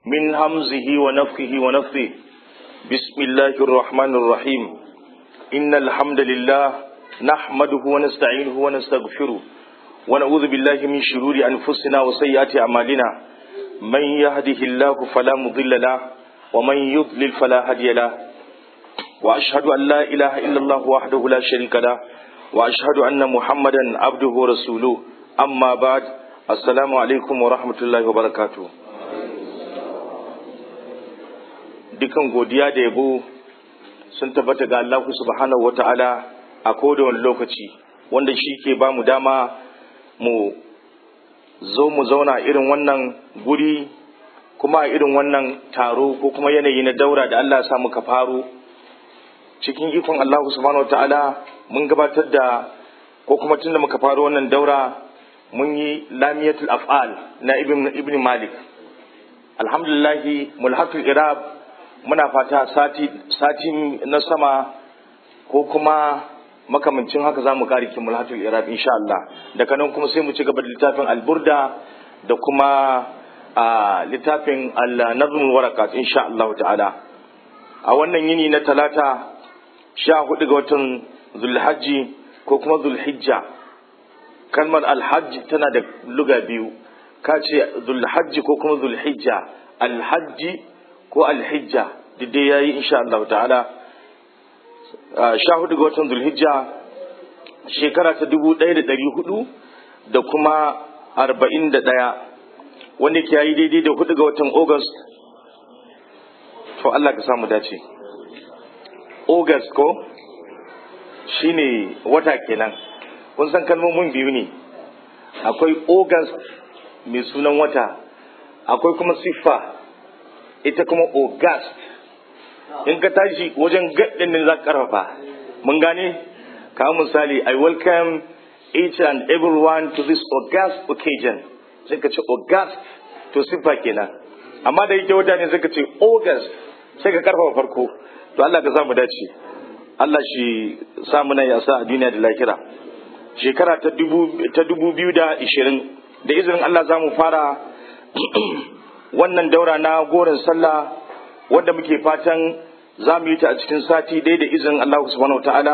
من همزه ونفخه ونفثه بسم الله الرحمن الرحيم إن الحمد لله نحمده ونستعينه ونستغفره ونعوذ بالله من شرور أنفسنا وسيئات أعمالنا من يهده الله فلا مضل له ومن يضلل فلا هادي له وأشهد أن لا إله إلا الله وحده لا شريك له وأشهد أن محمدا عبده ورسوله أما بعد السلام عليكم ورحمة الله وبركاته dukan godiya da yabo sun tabbata ga Allah subhanahu wata'ala a kowane lokaci wanda shi ke ba mu dama mu zo mu zauna irin wannan guri kuma a irin wannan taro ko kuma yanayi na daura da Allah sa muka faro cikin ikon Allah subhanahu wata'ala mun gabatar da ko kuma tun da muka faro wannan daura mun yi lamiyatul af'al na ibn, ibn malik alhamdulillahi mulhatul irab muna fata sati, sati na sama ko kuma makamancin haka za mu kare ki mulhatul irab insha Allah daga nan kuma sai mu ci gaba da littafin alburda da kuma a littafin al-nazmul warakat insha Allah ta'ala a wannan yini na talata sha hudu ga watan zulhajji ko kuma zulhijja kalmar alhajji tana da luga biyu ka ce zulhajji ko kuma zulhijja alhajji ko alhijja dai ya yi insha Allah ta'ala sha hudu ga watan zulhijja shekara ta dubu ɗaya da ɗari hudu da kuma arba'in da ɗaya wanda ke yi daidai da hudu ga watan august to Allah ka samu dace august ko shine wata kenan kun san kalmomin biyu ne akwai august mai sunan wata akwai kuma siffa ita kuma august in ka tashi wajen gaɗin ne za ka karfafa mun gane kawo misali i welcome each and everyone to this august occasion sai ka ce august to siffa kenan amma da yake wata ne sai ka ce august sai ka karfafa farko to Allah ka samu dace Allah shi samu nan ya sa a duniya da lahira shekara ta dubu biyu da ishirin da izinin Allah za mu fara wannan daura na goron sallah wanda muke fatan za mu yi ta a cikin sati dai da izinin Allah subhanahu ta'ala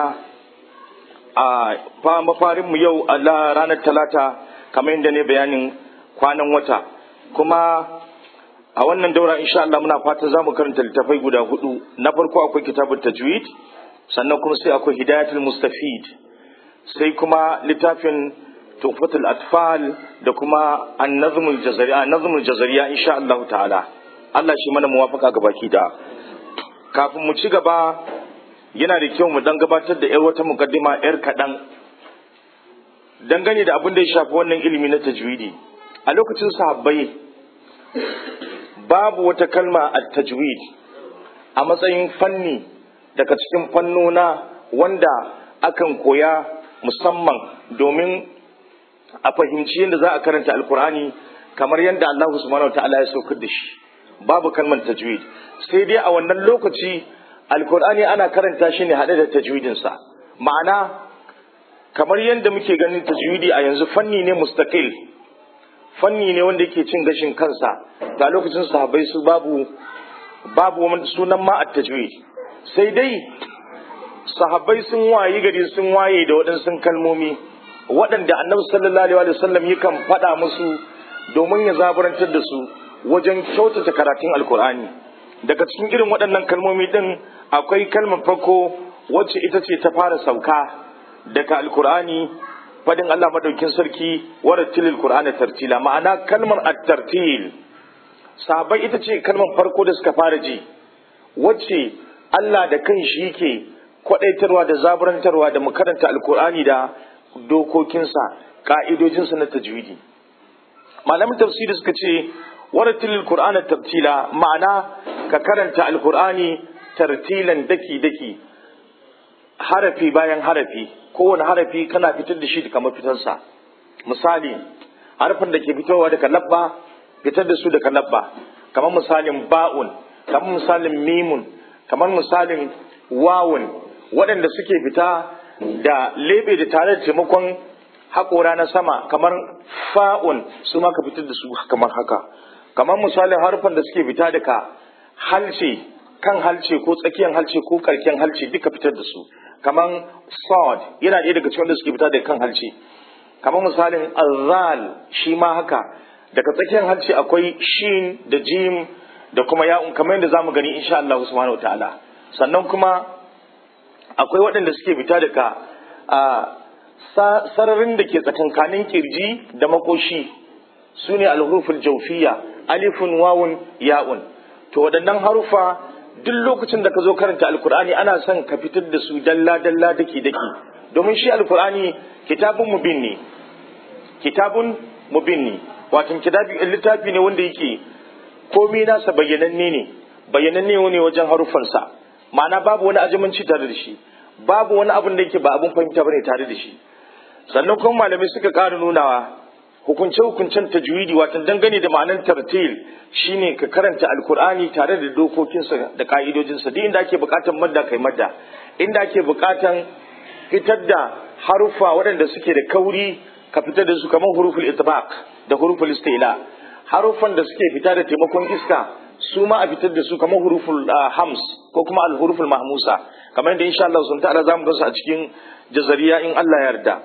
a mafarin mu yau Allah ranar talata kamar yadda ne bayanin kwanan wata kuma a wannan daura insha Allah muna fatan za mu karanta littafai guda hudu na farko akwai kitabun tajwid sannan kuma sai akwai hidayatul mustafid sai kuma littafin tuhfatul atfal da kuma an-nazmul jazariya nazmul jazariya insha Allah ta'ala Allah shi mana muwafaka ga baki da kafin mu ci gaba yana da kyau mu dan gabatar da yar wata mukaddima yar kadan dangane da abin da ya shafi wannan ilimi na tajwidi a lokacin sahabbai babu wata kalma a tajwid a matsayin fanni daga cikin fannona wanda akan koya musamman domin a fahimci yadda za a karanta alkur'ani kamar yadda Allah subhanahu wa ta'ala ya saukar da shi babu kalmar tajwid sai dai a wannan lokaci alkur'ani ana karanta shi ne haɗe da tajwidinsa ma'ana kamar yadda muke ganin tajwidi a yanzu fanni ne mustaqil fanni ne wanda yake cin gashin kansa ga lokacin sahabbai su babu babu sunan ma at tajwid sai dai sahabbai sun wayi gari sun waye da waɗansu kalmomi waɗanda annabi sallallahu alaihi wasallam yakan faɗa musu domin ya zaburantar da su wajen kyautata karatun alkur'ani daga cikin irin waɗannan kalmomi ɗin akwai kalmar farko wacce ita ce ta fara sauka daga alkur'ani fadin Allah madaukin sarki warattilil qur'ana tartila ma'ana kalmar at-tartil sahabbai ita ce kalmar farko da suka fara ji wacce Allah da kanshi yake kwadaitarwa da zaburantarwa da makaranta alkur'ani da dokokinsa ka'idojinsa na tajwidi malamin tafsiri suka ce warattilil qur'ana tartila ma'ana ka karanta alkur'ani tartilan daki daki harafi bayan harafi kowane harafi kana fitar da shi daga mafitansa misali harafin da ke fitowa daga labba fitar da su daga labba kamar misalin ba'un kamar misalin mimun kamar misalin wawun waɗanda suke fita da lebe da tare da taimakon haƙora na sama kamar fa'un su ma ka fitar da su kamar haka kamar misalin harufan da suke fita daga halce kan halce ko tsakiyar halce ko karken halce duka fitar da su kamar sword yana ɗaya daga cikin da suke fita daga kan halce kamar misalin azal shi ma haka daga tsakiyar halce akwai shin da jim da kuma ya'un kamar yadda zamu gani insha Allah subhanahu wataala sannan kuma akwai waɗanda suke fita daga a sararin da ke tsakankanin kirji da makoshi su ne alhuruful jaufiya alifun wawun ya'un to waɗannan harufa duk lokacin da ka zo karanta alkur'ani ana son ka fitar da su dalla dalla dake dake domin shi alkur'ani kitabun mubin ne kitabun mubin ne wato littafi ne wanda yake komai nasa bayyananne ne bayyananne ne wajen harufansa ma'ana babu wani ajimanci tare da shi babu wani abin da yake ba abin fahimta bane tare da shi sannan kuma malamai suka ƙara nunawa hukunce-hukuncen tajwidi wato dangane da ma'anar tartil shine ka karanta alkur'ani tare da dokokinsa da ka'idojinsa duk inda ake buƙatar madda kai madda inda ake buƙatar fitar da harufa waɗanda suke da kauri ka fitar da su kamar huruful itbaq da huruful istila harufan da suke fita da taimakon iska su ma a fitar da su kamar huruful hams ko kuma al-huruful mahmusa kamar yadda insha Allah sun ta'ala zamu gansu a cikin jazariya in Allah ya yarda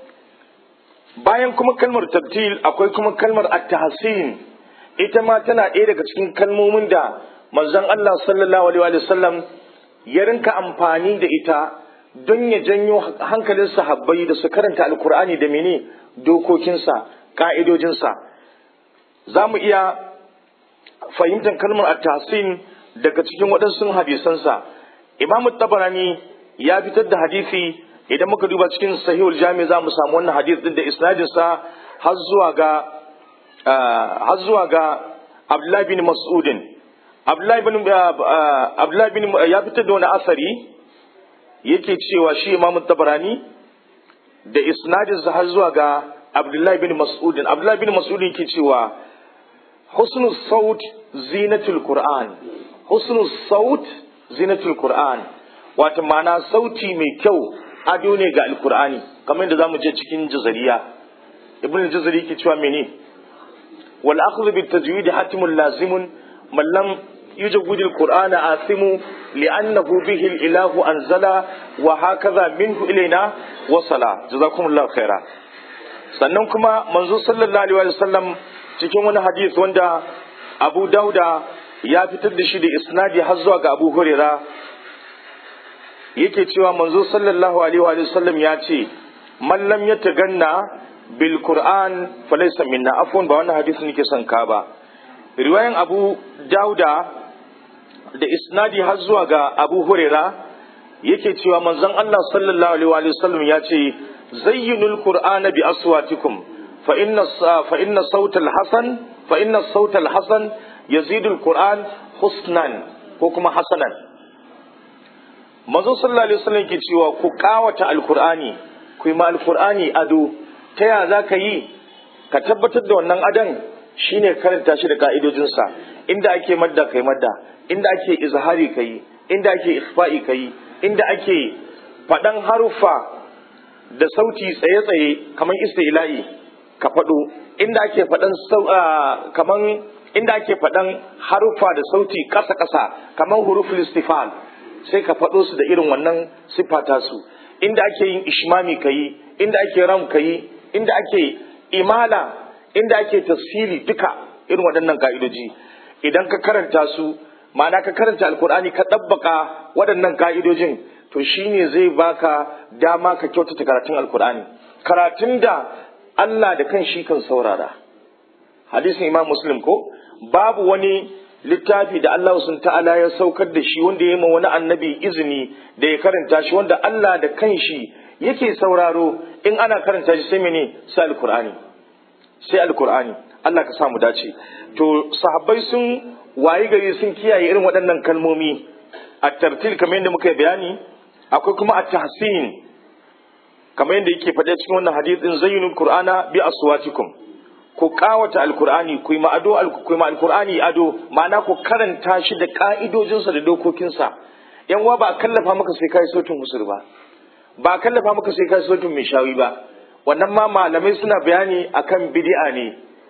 bayan kuma kalmar tabtil akwai kuma kalmar at-tahsin ita ma tana ɗaya daga cikin kalmomin da manzon Allah sallallahu alaihi wa sallam ya rinka amfani da ita don ya janyo hankalin sahabbai da su karanta alkur'ani da mene dokokinsa ka'idojinsa za mu iya fahimtar kalmar at-tahsin daga cikin waɗansu hadisansa imam tabarani ya fitar da hadisi idan muka duba cikin sahihul jami za mu samu wannan hadith din da isnadinsa har zuwa ga har zuwa ga abdullahi bin mas'udin abdullahi bin abdullahi bin ya fitar da wani asari yake cewa shi imam tabarani da isnadinsa har zuwa ga abdullahi bin mas'udin abdullahi bin mas'udin yake cewa husnul saut zinatul qur'an husnul saut zinatul qur'an wato ma'ana sauti mai kyau ado ne ga alkur'ani kamar yadda zamu je cikin jazariya ibn jazari yake cewa mene wal akhdhu bit tajwid hatimun lazimun man lam yujawwid alqur'ana asimu li'annahu bihi al-ilahu anzala wa hakaza minhu ilaina wasala jazakumullahu khaira sannan kuma manzo sallallahu alaihi wasallam cikin wani hadisi wanda Abu Dauda ya fitar da shi da isnadi har zuwa ga Abu Hurairah yake cewa manzo sallallahu alaihi wa sallam ya ce man lam yataganna bil qur'an falaysa minna afwan ba wannan hadisi nake son ka ba riwayan abu dauda da isnadi har zuwa ga abu huraira yake cewa manzon Allah sallallahu alaihi wa sallam ya ce zayyinul qur'ana bi aswatikum fa inna fa inna sautal hasan fa inna sautal hasan yazidul qur'an husnan ko kuma hasanan manzo sallallahu alaihi wasallam ke cewa ku kawata alkur'ani ku yi ma alkur'ani ado ta ya za ka yi ka tabbatar da wannan adon shine karanta shi da ka'idojinsa inda ake madda kai madda inda ake izhari kai inda ake ikhfa'i kai inda ake faɗan haruffa da sauti tsaye-tsaye kamar istila'i ka faɗo inda ake faɗan kaman inda ake faɗan haruffa da sauti ƙasa-ƙasa kamar huruful istifal sai ka faɗo su da irin wannan siffata su inda ake yin ishmami ka yi inda ake ram ka yi inda ake imala inda ake tasfili duka irin waɗannan ka'idoji idan ka karanta su ma'ana ka karanta alkur'ani ka ɗabbaka waɗannan ka'idojin to shine zai baka dama ka kyautata karatun alkur'ani karatun da Allah da kan shi kan saurara hadisin imam muslim ko babu wani littafi da Allah sun ta'ala ya saukar da shi wanda ya yi ma wani annabi izini da ya karanta shi wanda Allah da kanshi yake sauraro in ana karanta shi sai mene sai alkur'ani sai alkur'ani Allah ka samu dace to sahabbai sun wayi gari sun kiyaye irin waɗannan kalmomi a tartil kamar yadda muka yi bayani akwai kuma a tahsin kamar yadda yake faɗa cikin wannan hadisin zayyinul qur'ana bi aswatikum ku kawata alkur'ani ku yi ma ado ku ma alkur'ani ado ma'ana ku karanta shi da ka'idojinsa da dokokinsa yan uwa ba a kallafa maka sai kai sautin musul ba ba a kallafa maka sai kai sautin mai shawi ba wannan ma malamai suna bayani akan bid'a ne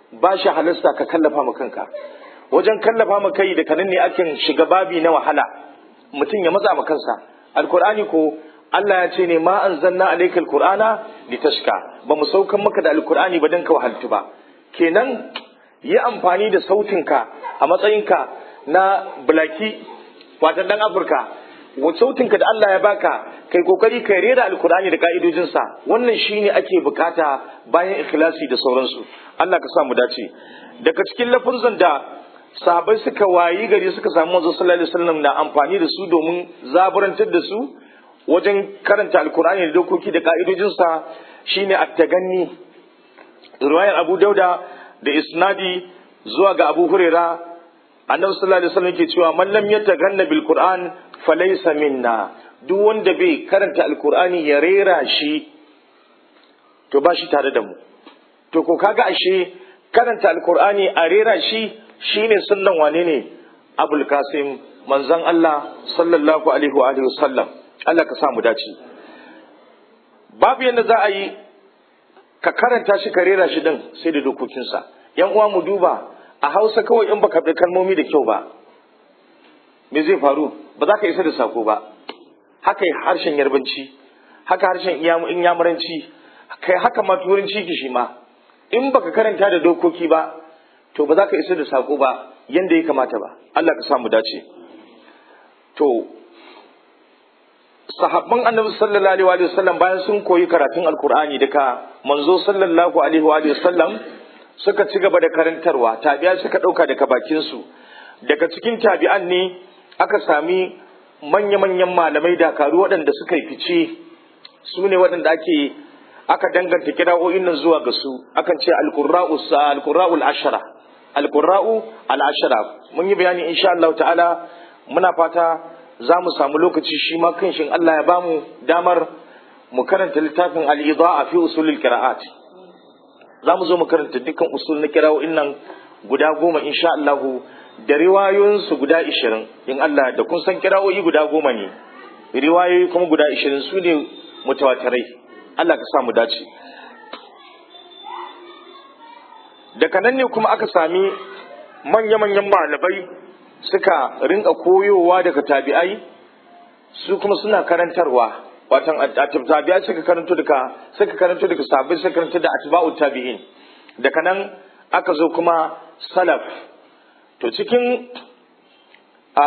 ba shi halasta ka kallafa ma kanka wajen kallafa ma kai da kanan ne akan shiga babi na wahala mutum ya matsa ma kansa alkur'ani ko Allah ya ce ne ma anzalna alaykal qur'ana litashka ba mu saukan maka da alkur'ani ba dan ka wahaltu ba kenan yi amfani da sautinka a matsayinka na bulaki watan dan afirka sautinka da Allah ya baka kai kokari kai rera alkur'ani da ka'idojinsa wannan shine ake bukata bayan ikhlasi da sauransu Allah ka sa mu dace daga cikin lafuzan da sahabbai suka wayi gari suka samu manzo sallallahu alaihi wasallam na amfani da su domin zaburantar da su wajen karanta alkur'ani da dokoki da ka'idojinsa shine at-taganni riwayar Abu Dauda da isnadi zuwa ga Abu Huraira annabi sallallahu alaihi wasallam ke cewa man lam yataganna bil qur'an falaysa minna duk wanda bai karanta alkur'ani ya rera shi to ba shi tare da mu to ko kaga ashe karanta alkur'ani a rera shi shine sunnan wane ne abul kasim manzon Allah sallallahu alaihi wa alihi wasallam Allah ka sa mu dace babu yanda za a yi ka karanta shi ka rera shi din sai da dokokinsa yan uwa mu duba a hausa kawai in baka bi kalmomi da kyau ba me zai faru ba za ka isa da sako ba haka harshen yarbanci haka harshen inyamuranci kai haka ma turanci ki shi ma in baka karanta da dokoki ba to ba za ka isa da sako ba yanda ya kamata ba Allah ka samu dace to sahabban annabi sallallahu alaihi wa sallam bayan sun koyi karatun alkur'ani daga manzo sallallahu alaihi wa sallam suka ci gaba da karantarwa tabi'a suka dauka daga bakin su daga cikin tabi'an ne aka sami manya-manyan malamai dakaru waɗanda suka yi fice su ne waɗanda ake aka danganta kira'o'in nan zuwa ga su akan ce alqurra'u alqurra'u al-ashara alqurra'u al-ashara mun yi bayani insha Allah ta'ala muna fata za mu samu lokaci shi ma kanshin Allah ya bamu damar mu karanta littafin al-ida'a fi usulil qira'at za mu zo mu karanta dukkan usul na kira'o'in nan guda goma insha Allah da riwayoyinsu guda ishirin in Allah da kun san kira'o'i guda goma ne riwayoyi kuma guda ishirin su ne mutawatirai Allah ka sa mu dace daga nan ne kuma aka sami manya-manyan malamai suka rinka koyowa daga tabi'ai su kuma suna karantarwa watan tabi'ai suka karanto daga suka karanto daga sahabbai suka karanto da atba'u tabi'in daga nan aka zo kuma salaf to cikin a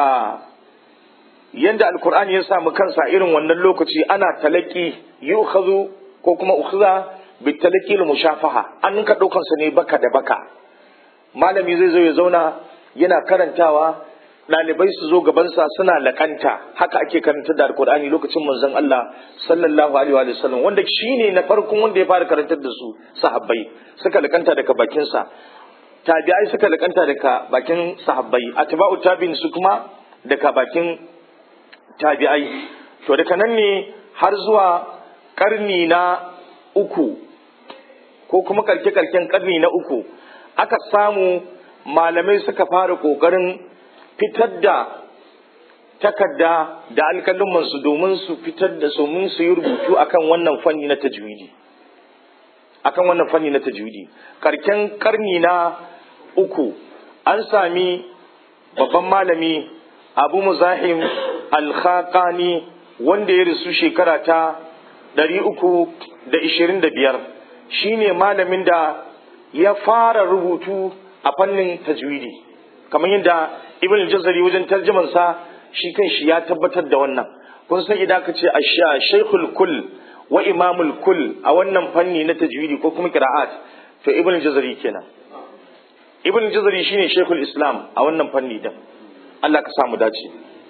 yanda alkur'ani ya samu kansa irin wannan lokaci ana talaki yu'khadhu ko kuma ukhza bitalaki mushafaha an ka daukan sa ne baka da baka malami zai zo ya zauna yana karantawa ɗalibai su zo gabansa suna lakanta haka ake karanta da alkur'ani lokacin manzon Allah sallallahu alaihi wa sallam wanda shine na farkon wanda ya fara karantar da su sahabbai suka lakanta daga bakin sa tabi'ai suka lakanta daga bakin sahabbai atba'u tabi'in su kuma daga bakin tabi'ai to daga nan ne har zuwa karni na uku ko kuma karke karken karni na uku aka samu malamai suka fara kokarin fitar da takarda da alƙalumansu domin su fitar da su mun su yi rubutu akan wannan fanni na tajwidi akan wannan fanni na tajwidi karken karni na uku an sami babban malami abu muzahim alkhaqani wanda ya rasu shekara ta ɗari uku da ishirin da biyar shine malamin da ya fara rubutu a fannin tajwidi kamar yadda ibn al-jazari wajen tarjuman sa shi kan shi ya tabbatar da wannan kun san idan ka ce asha shaykhul kull wa imamul kull a wannan fanni na tajwidi ko kuma qira'at to ibn al-jazari kenan ibn al-jazari shine shaykhul islam a wannan fanni din Allah ka samu dace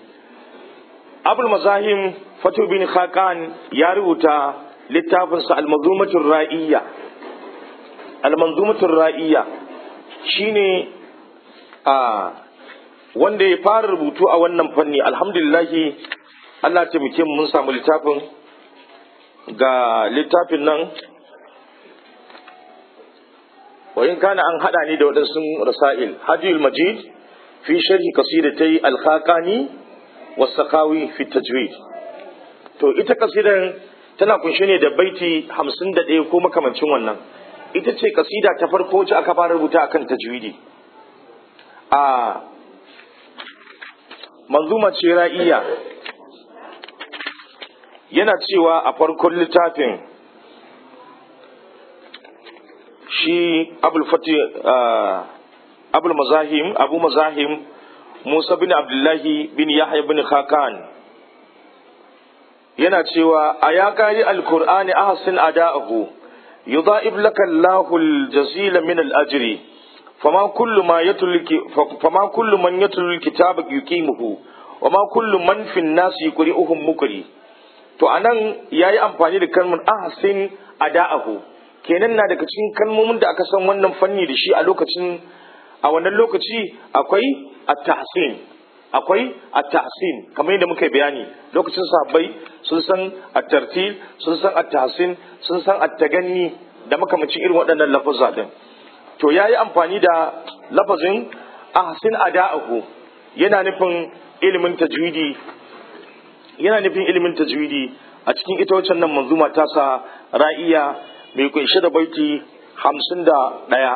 abul mazahim fatu bin khaqan ya rubuta littafinsa al-manzumatur ra'iyya al-manzumatur ra'iyya shine a wanda ya fara rubutu a wannan fanni alhamdulillahi Allah taimake mu mun samu littafin ga littafin nan wayin kana an hada ni da waɗansu rasail hadiyul majid fi sharhi qasidatai al-khaqani was-saqawi fi tajwid to ita kasidan tana kunshe ne da baiti 51 ko makamancin wannan ita ce kasida ta farko wacce aka fara rubuta akan tajwidi a manzuma ce ra'iya yana cewa a farkon littafin shi abul fati abul mazahim abu mazahim musa bin abdullahi bin yahya bin khakan yana cewa a ya kari alkur'ani ahsin ada'ahu yudha'ib laka Allahu al-jazila min al-ajri fama kullu ma yatluki fama kullu man yatlu al-kitaba yuqimuhu wama kullu man fi an-nas yuqri'uhum mukri to anan yayi amfani da kalmar ahsin ada'ahu kenan na daga cikin kalmomin da aka san wannan fanni da shi a lokacin a wannan lokaci akwai at-tahsin akwai at-tahsin kamar yadda muka bayani lokacin sahabbai sun san at-tartil sun san at-tahsin sun san at-taganni da makamacin irin waɗannan lafazza din to yayi amfani da lafazin ahsin ada'ahu yana nufin ilimin tajwidi yana nufin ilimin tajwidi a cikin ita wacce nan manzuma ta sa ra'iya mai kunshe da baiti hamsin da ɗaya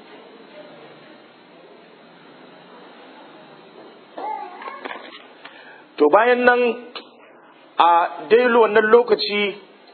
to bayan nan a dailu wannan lokaci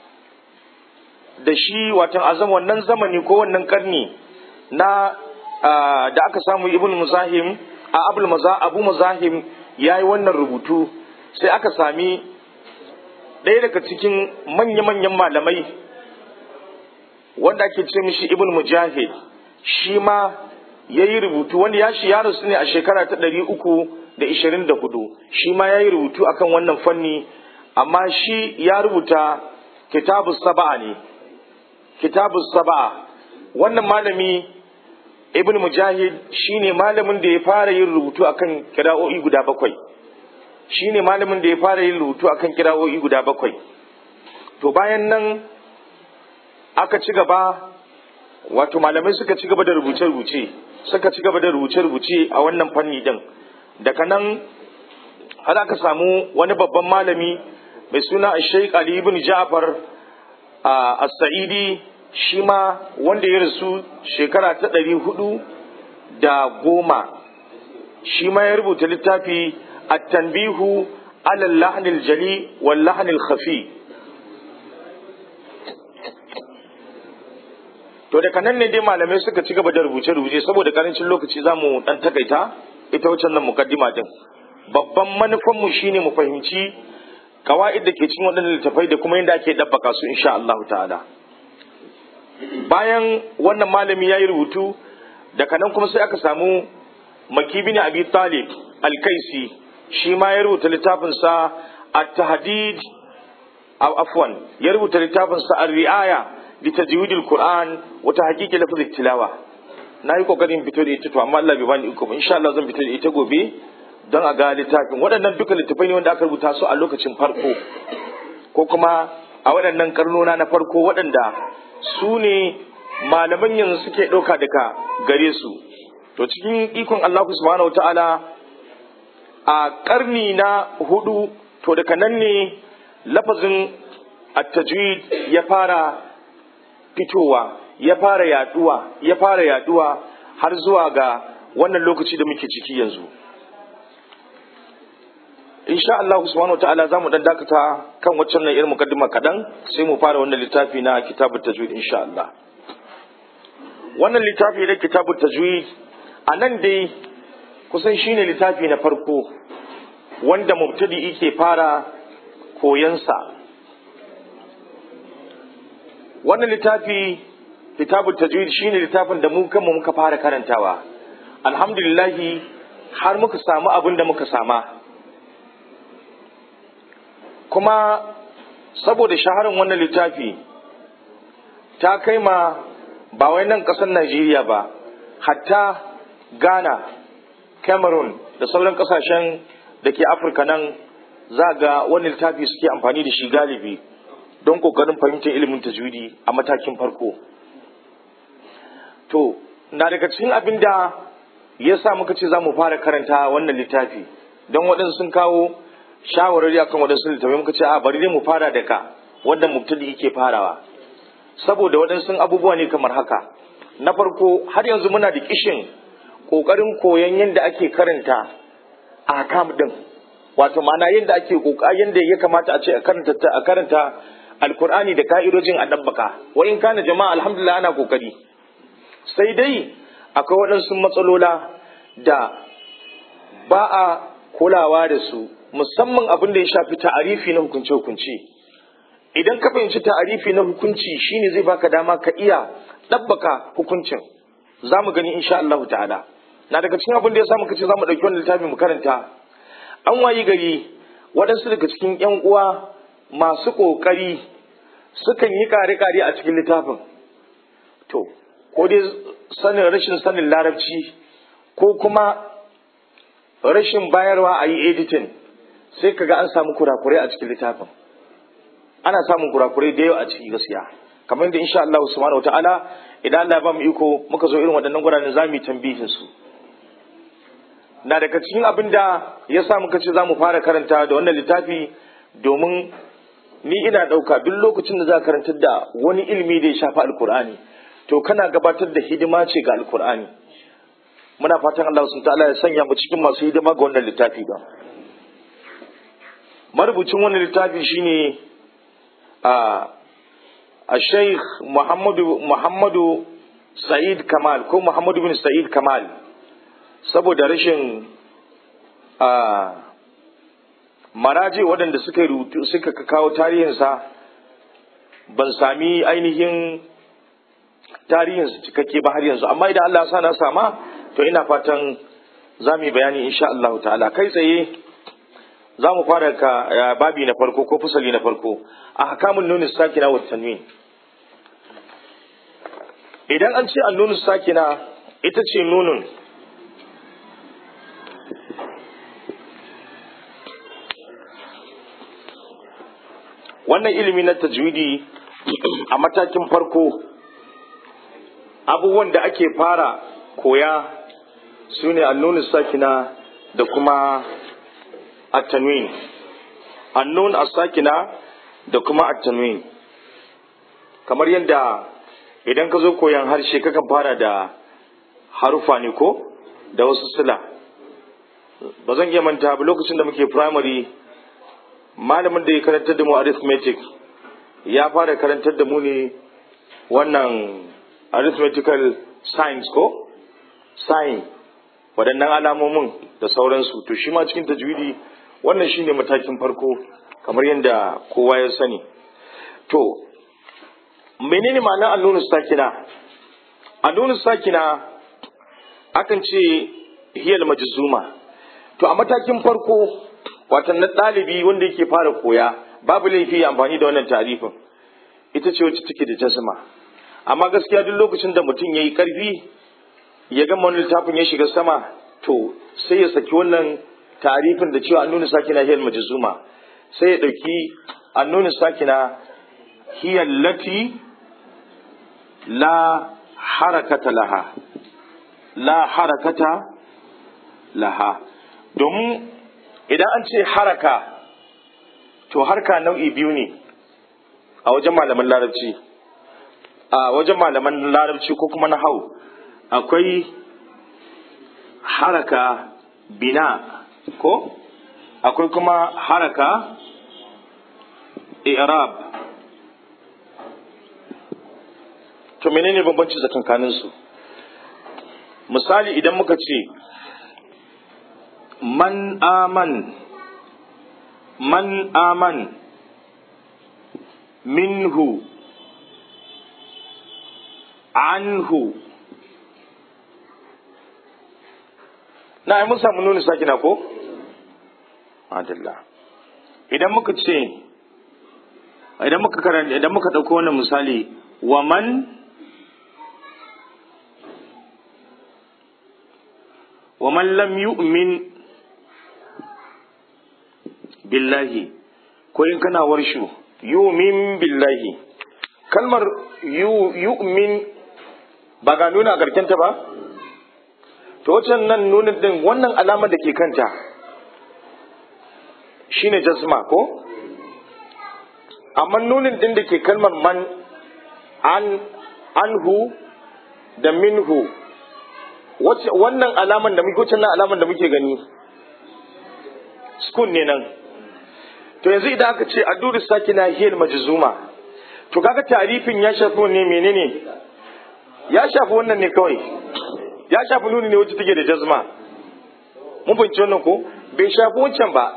da shi watan azam wannan zamani ko wannan karni na da aka samu ibn muzahim a abul maza abu muzahim ya yi wannan rubutu sai aka sami ɗaya daga cikin manya-manyan malamai wanda ake ce mishi ibn mujahid shi ma ya yi rubutu wanda ya shi ya rasu ne a shekara ta ɗari uku da ishirin da hudu shi ma ya yi rubutu akan wannan fanni amma shi ya rubuta kitabu saba'a ne kitabu saba'a wannan malami ibn mujahid shi ne malamin da ya fara yin rubutu akan kira'o'i guda bakwai shi ne malamin da ya fara yin rubutu akan kira'o'i guda bakwai to bayan nan aka ci gaba wato malamai suka ci gaba da rubuce-rubuce suka ci gaba da rubuce-rubuce a wannan fanni din daga nan har aka samu wani babban malami mai suna Sheikh Ali ibn Ja'far as-Sa'idi shi ma wanda ya rasu shekara ta ɗari hudu da goma shi ma ya rubuta littafi at-tanbihu ala al jali wal lahnil khafi to daga nan ne dai malamai suka ci gaba da rubuce-rubuce saboda karancin lokaci za mu ɗan takaita ita wacce nan mukaddima din babban manufanmu shine mu fahimci kawa'id da ke cikin waɗannan littafai da kuma yadda ake ɗabbaka su insha Allah ta'ala bayan wannan malami ya yi rubutu daga nan kuma sai aka samu makibi ne abi talib alkaisi shi ma ya rubuta littafinsa at-tahdid afwan ya rubuta littafinsa ar-ri'aya li tajwid al-qur'an wa tahqiq lafz tilawa na yi kokarin fito da ita to amma Allah bai bani iko ba insha Allah zan fito da ita gobe don a ga littafin waɗannan duka littafai ne wanda aka rubuta su a lokacin farko ko kuma a waɗannan karnona na farko waɗanda su ne malaman yanzu suke ɗauka daga gare su to cikin ikon Allah subhanahu ta'ala a karni na hudu to daga nan ne lafazin at-tajwid ya fara fitowa ya fara yaduwa ya fara yaduwa har zuwa ga wannan lokaci da muke ciki yanzu insha Allah subhanahu wa ta'ala zamu dan dakata kan waccan nan irin mukaddima kadan sai mu fara wannan littafi na kitabut tajwid insha Allah wannan littafi na kitabut tajwid a nan dai kusan shine littafi na farko wanda mubtadi yake fara koyansa wannan littafi kitabut tajwid shine littafin da mu kanmu muka fara karantawa alhamdulillah har muka samu abin da muka sama kuma saboda shaharin wannan littafi ta kai ma ba wai nan ƙasar Najeriya ba hatta Ghana Cameroon da sauran ƙasashen da ke Afirka nan za ga wani littafi suke amfani da shi galibi don ƙoƙarin fahimtar ilimin tajwidi a matakin farko to na daga cikin abin da ya sa muka ce za mu fara karanta wannan littafi don waɗansu sun kawo shawarari akan waɗansu littafai muka ce a bari dai mu fara da ka wanda mubtadi yake farawa saboda waɗansu abubuwa ne kamar haka na farko har yanzu muna da kishin ƙoƙarin koyon yadda ake karanta a kam ɗin wato ma'ana yadda ake yadda ya kamata a ce a karanta a karanta alkur'ani da ka'idojin a ɗabbaka wa in kana jama'a alhamdulillah ana kokari sai dai akwai waɗansu matsalola da ba a kulawa da su musamman abin da ya shafi ta'arifi na hukunce-hukunce idan ka fahimci ta'arifi na hukunci shine zai baka dama ka iya ɗabbaka hukuncin za mu gani insha Allah ta'ala na daga cikin abin da ya sa muka ce za mu ɗauki wannan littafi mu karanta an wayi gari waɗansu daga cikin ƴan uwa masu ƙoƙari sukan yi kare-kare a cikin littafin to ko dai sanin rashin sanin larabci ko kuma rashin bayarwa a yi editing sai kaga an samu kurakurai a cikin littafin ana samun kurakurai da yawa a ciki gaskiya kamar yadda insha Allah subhanahu wataala idan Allah ya ba mu iko muka zo irin waɗannan guraren za mu yi tambihin su na daga cikin abin da ya sa muka ce za mu fara karanta da wannan littafi domin ni ina ɗauka duk lokacin da za ka karantar da wani ilimi da ya shafi alkur'ani to kana gabatar da hidima ce ga alkur'ani muna fatan Allah sun ta'ala ya sanya mu cikin masu hidima ga wannan littafi ba marubucin wannan littafi shine a a Sheikh Muhammadu Muhammadu Sa'id Kamal ko Muhammadu bin Sa'id Kamal saboda rashin a maraje waɗanda suka rubutu suka kawo tarihinsa ban sami ainihin tarihinsa cikakke ba har yanzu amma idan Allah sa na sama to ina fatan za mu yi bayani insha Allah ta'ala kai tsaye za mu fara ka babi na farko ko fasali na farko a hakamun nuni sakina wa tanwin idan an ce annunu sakina ita ce nunun wannan ilimi na tajwidi a matakin farko abubuwan da ake fara koya su ne annunu sakina da kuma at-tanwin annun as-sakina da kuma at-tanwin kamar yadda idan ka zo koyan harshe kakan fara da harufa ne ko da wasu sila ba zan iya manta ba lokacin da muke primary malamin da ya karantar da mu arithmetic ya fara karantar da mu ne wannan arithmetical science ko sign waɗannan alamomin da sauransu to shi ma cikin tajwidi wannan shine matakin farko kamar yadda kowa ya sani to menene ma'anar annunu sakina annunu sakina akan ce hiyal majzuma to a matakin farko watan na ɗalibi wanda yake fara koya babu laifi amfani da wannan tarifin ita ce wacce take da jasma amma gaskiya duk lokacin da mutum ya yi ƙarfi ya gama wani littafin ya shiga sama to sai ya saki wannan tarifin da cewa annunu sakina hiyal majzuma sai ya ɗauki annunu sakina hiyal lati la harakata laha la harakata laha domin idan an ce haraka to harka nau'i biyu ne a wajen malaman larabci a wajen malaman larabci ko kuma na hau akwai haraka bina ko akwai kuma haraka i'rab to menene bambanci tsakankanin su misali idan muka ce man aman man aman minhu anhu na mun samu nuni sakina ko adalla idan muka ce idan muka karanta idan muka dauko wannan misali wa man wa man lam yu'min billahi ko in kana warshu yu'min billahi kalmar yu'min ba ga nuna a ta ba to wacan nan nunin din wannan alamar da ke kanta shine jazma ko amma nunin din da ke kalmar man an anhu da minhu wannan alaman da muke wannan alaman da muke gani sukun ne nan to yanzu idan aka ce adduru sakina hiyal majzuma to kaga tarifin ya shafi ne menene ya shafi wannan ne kawai ya shafi nuni ne wacce take da jazma mun fahimci wannan ko bai shafi wancan ba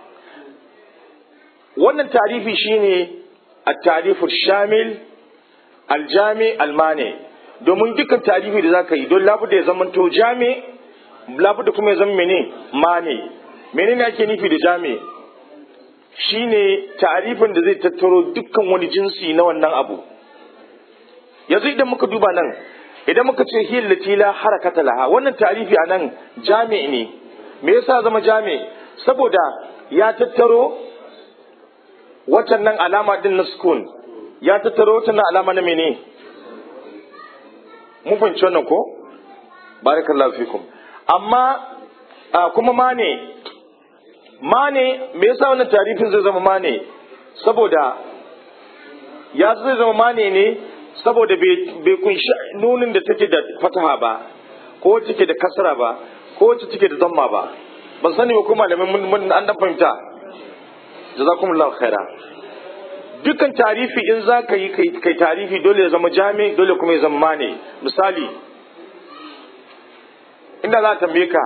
wannan tarifi shine at-tarifu shamil aljami almane domin dukkan tarihi da zaka yi don labu da ya zama to jami labu da kuma ya zama mene mane menene ake nufi da jami shine tarifin da zai tattaro dukkan wani jinsi na wannan abu yanzu idan muka duba nan idan muka ce hiyar latila harakata laha wannan tarifi a nan jami ne me yasa zama jami saboda ya tattaro watan nan alama din na sukun ya tattaro watan nan alama na mene mun fahimci wannan ko barakallahu fikum amma kuma mane mane me yasa wannan tarifin zai zama mane saboda ya zai zama mane ne saboda bai kunshi nunin da take da fataha ba ko wacce take da kasra ba ko wacce take da zamma ba ban sani ba ko malamin mun an dan fahimta jazakumullahu khaira dukkan tarifi in za ka yi kai tarifi dole ya zama jami dole kuma ya zama mane misali inda za a tambaye ka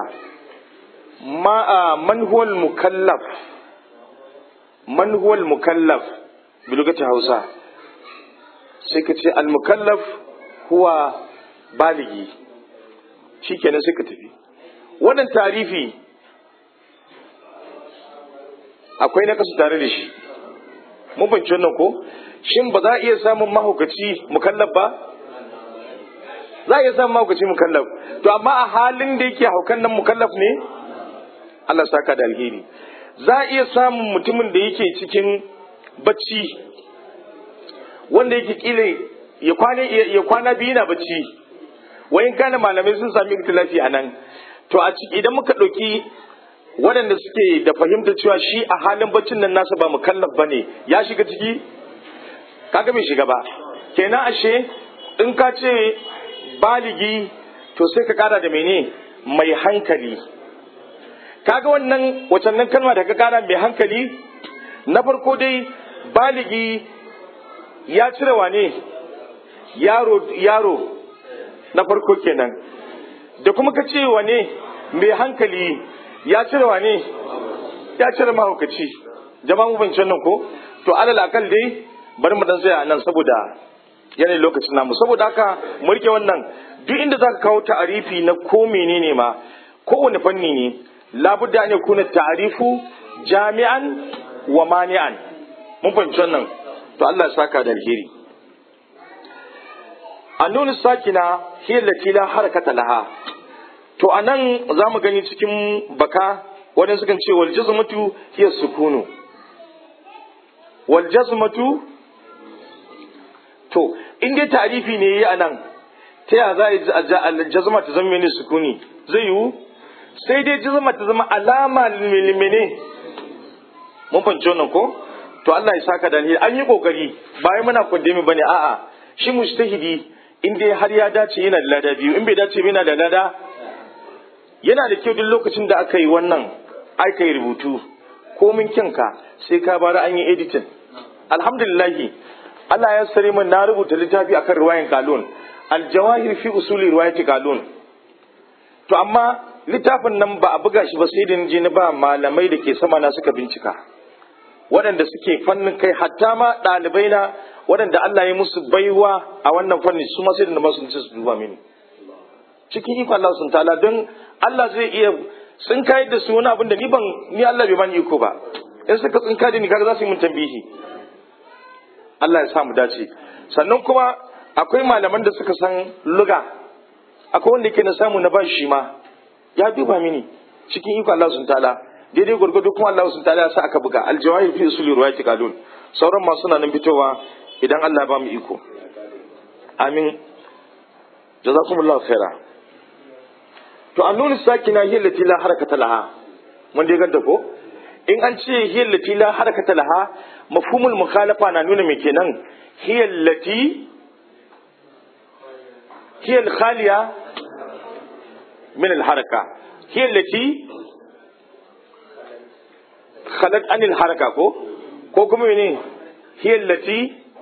man huwal mukallaf man huwal mukallaf bilugati hausa sai ka ce al mukallaf huwa baligi shikenan sai ka tafi wannan tarifi akwai na kasu tare da shi mun fahimci wannan ko shin ba za a iya samun mahaukaci mukallaf ba za a iya samun mahaukaci mukallaf to amma a halin da yake haukan nan mukallaf ne Allah saka da alheri za a iya samun mutumin da yake cikin bacci wanda yake kila ya kwana ya kwana biyu na bacci wayin kana malamai sun sami ikhtilafi a nan to a ciki idan muka ɗauki waɗanda suke da fahimta cewa shi a halin baccin nan nasa ba mukallaf ba ne ya shiga ciki kaga bai shiga ba kenan ashe in ka ce baligi to sai ka kara da mene mai hankali kaga wannan wacannan kalma da ka kara mai hankali na farko dai baligi ya cire wane yaro yaro na farko kenan da kuma ka ce wane mai hankali ya cire wane ya cire mahaukaci jama'a mu bincin nan ko to alal akal dai bari mu dan tsaya nan saboda yanayin lokacin namu saboda haka mu rike wannan duk inda zaka kawo ta'arifi na ko menene ma kowane fanni ne labudda ne kuna ta'arifu jami'an wa mani'an mun fahimci wannan to Allah ya saka da alheri annunu sakina hiya lati la harakata laha to anan zamu gani cikin baka wadanda sukan ce wal jazmatu hiya sukunu wal jazmatu to in dai tarifi ne yi anan ta ya za a jazma ta zama mene sukuni zai yiwu sai dai jazma ta zama alama mene mun fahimci wannan ko to Allah ya saka da alheri an yi kokari bayan muna kundemi bane a'a shi mujtahidi in dai har ya dace yana da lada biyu in bai dace ba yana da lada yana da kyau duk lokacin da aka yi wannan aka yi rubutu komin kyanka sai ka bara an yi editing alhamdulillahi Allah ya sare min na rubuta littafi akan riwayan kalun aljawahir fi usuli riwayati kalun to amma littafin nan ba a buga shi ba sai da je na ba malamai da ke sama na suka bincika waɗanda suke fannin kai hatta ma ɗalibai na waɗanda Allah ya musu baiwa a wannan fanni su ma sai da masu su duba mini cikin iko Allah sun ta'ala don Allah zai iya sun kai da su wani abin da ni ban ni Allah bai bani iko ba in suka tsinka da ni kaga za su yi mun tambihi Allah ya sa mu dace sannan kuma akwai malaman da suka san luga akwai wanda yake na samu na bashi shi ma ya duba mini cikin iko Allah sun ta'ala daidai gwargwado kuma Allah sun ta'ala ya sa aka buga aljawahir fi usuli ruwayati kalun sauran ma suna nan fitowa idan Allah ya ba mu iko amin jazakumullahu khaira to annun sakina hiya lati la harakata laha mun dai ganta ko in an ce hiya lati la harakata laha mafhumul mukhalafa na nuna me kenan hiya lati hiya al-khaliya min al-haraka hiya allati khalat anil haraka ko ko kuma ne hiya allati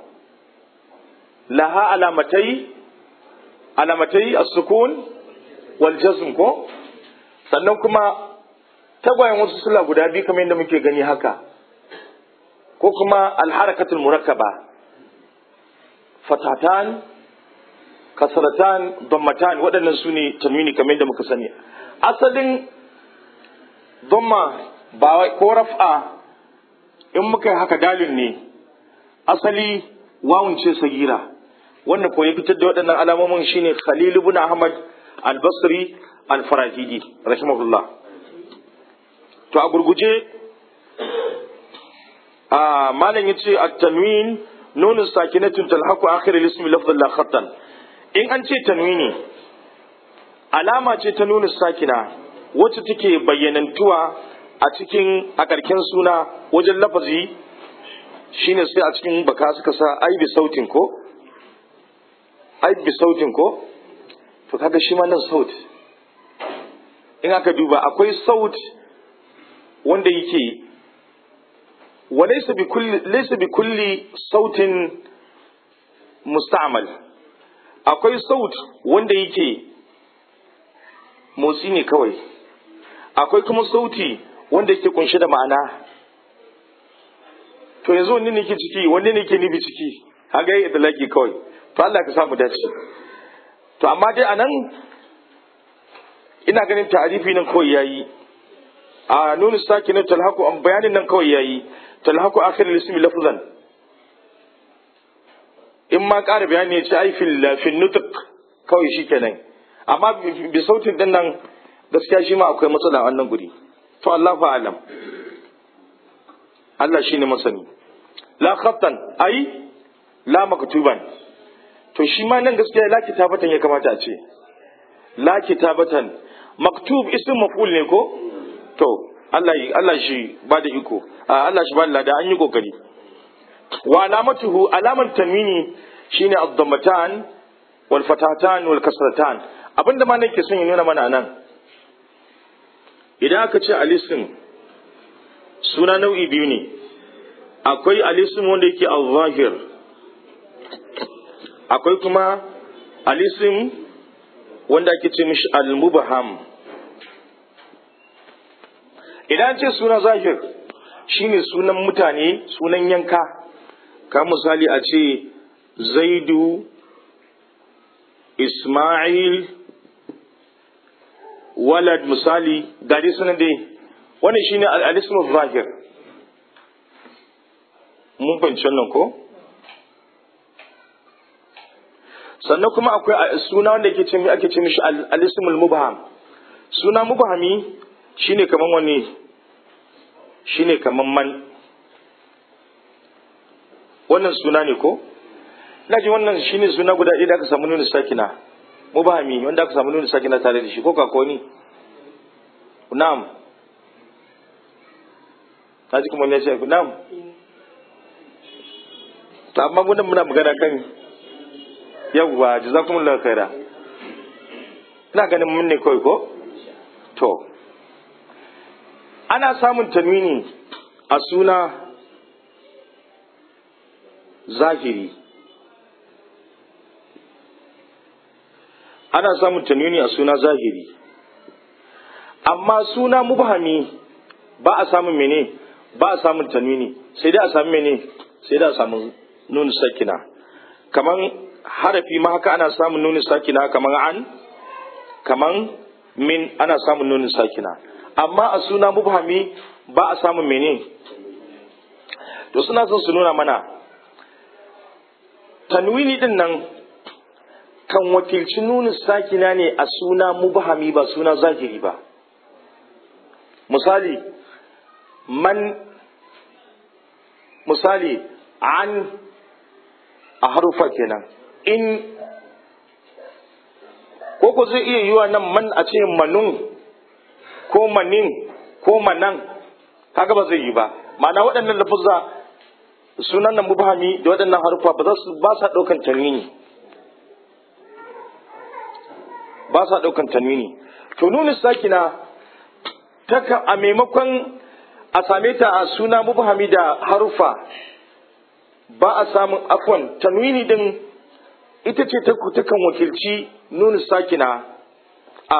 laha alamatai alamatai as-sukun wal jazm ko sannan kuma tagwayen wasu sula guda biyu kamar yadda muke gani haka ko kuma al-harakatul murakkaba fatatan kasaratan dammatan waɗannan su ne tanwini kamar yadda muka sani asalin damma ba ko raf'a in muka yi haka dalin ne asali wawun ce sagira wannan ko ya fitar da waɗannan alamomin shine Khalil ibn Ahmad al-Basri al-Farahidi rahimahullah to a gurguje a malam yace at-tanwin nun sakinatun talhaqu akhir al-ism lafdhan la khattan in an ce tanwini alama ce ta nuna sakina wacce take bayyanantuwa a cikin a ƙarƙen suna wajen lafazi shine sai a cikin baka suka sa ai bi sautin ko ai bi sautin ko to kaga shi ma nan saut in aka duba akwai saut wanda yake wa laysa bi kulli laysa bi kulli sautin musta'mal akwai saut wanda yake motsi ne kawai akwai kuma sauti wanda yake kunshe da ma'ana to yanzu wanne ne ke ciki wanne ne ke nibi ciki haga yi laki kawai to Allah ka samu dace to amma dai anan ina ganin ta'arifi nan kawai yayi a nunu sakina talhaku an bayanin nan kawai yayi talhaku akhir al-ismi lafzan in ma ƙara bayani ya ce ai fil fil nutq kawai shikenan amma bi sautin din nan gaskiya shi ma akwai matsala a wannan guri to Allahu a'lam Allah shine masani la khattan ai la maktuban to shi ma nan gaskiya la kitabatan ya kamata a ce la kitabatan maktub ism maf'ul ne ko to Allah Allah shi ba da iko Allah shi ba da an yi kokari wa alamatuhu alaman tanwini shine ad-dammatan wal fatatan wal kasratan abinda ma nake son ya nuna mana nan idan aka ce alisin suna nau'i biyu ne akwai alisin wanda yake al-zahir akwai kuma alisin wanda ake ce mishi al-mubham idan ce suna zahir shine sunan mutane sunan yanka ka misali a ce zaidu ismail walad misali gari sunan dai wannan shine al-ismu zahir mun fahimci wannan ko sannan kuma akwai suna wanda yake ce ake ce mishi al-ismul mubham suna mubhami shine kaman wani shine kaman man wannan suna ne ko ina ji wannan shine suna guda ɗaya da aka samu nuna sakina mubhami wanda aka samu nuna sakina tare da shi ko ka ko ni na'am ta ji kuma ne ce na'am to amma mun muna magana kan yawwa jazakumullahu khaira ina ganin mun ne kawai ko to ana samun tanwini a suna zahiri ana samun tanwini a suna zahiri amma suna mubhami ba a samun mene ba a samun tanwini sai dai a samu mene sai dai a samu nun sakina kaman harafi ma haka ana samun nunin sakina kaman an kaman min ana samun nunin sakina amma a suna mubhami ba a samun mene to suna son su nuna mana tanwini din nan kan wakilci nunin sakina ne a suna mubhami ba suna zahiri ba misali man misali an a harufa kenan in ko ko zai iya yiwa nan man a ce manun ko manin ko manan kaga ba zai yi ba ma'ana waɗannan lafuzza sunan nan mubhami da waɗannan harufa ba za su ba sa ɗaukan tanwini ba sa ɗaukan tanwini to nunu sakina ta a maimakon a same ta a suna mubhami da harufa ba a samun afwan tanwini din ita ce takan wakilci nunu sakina a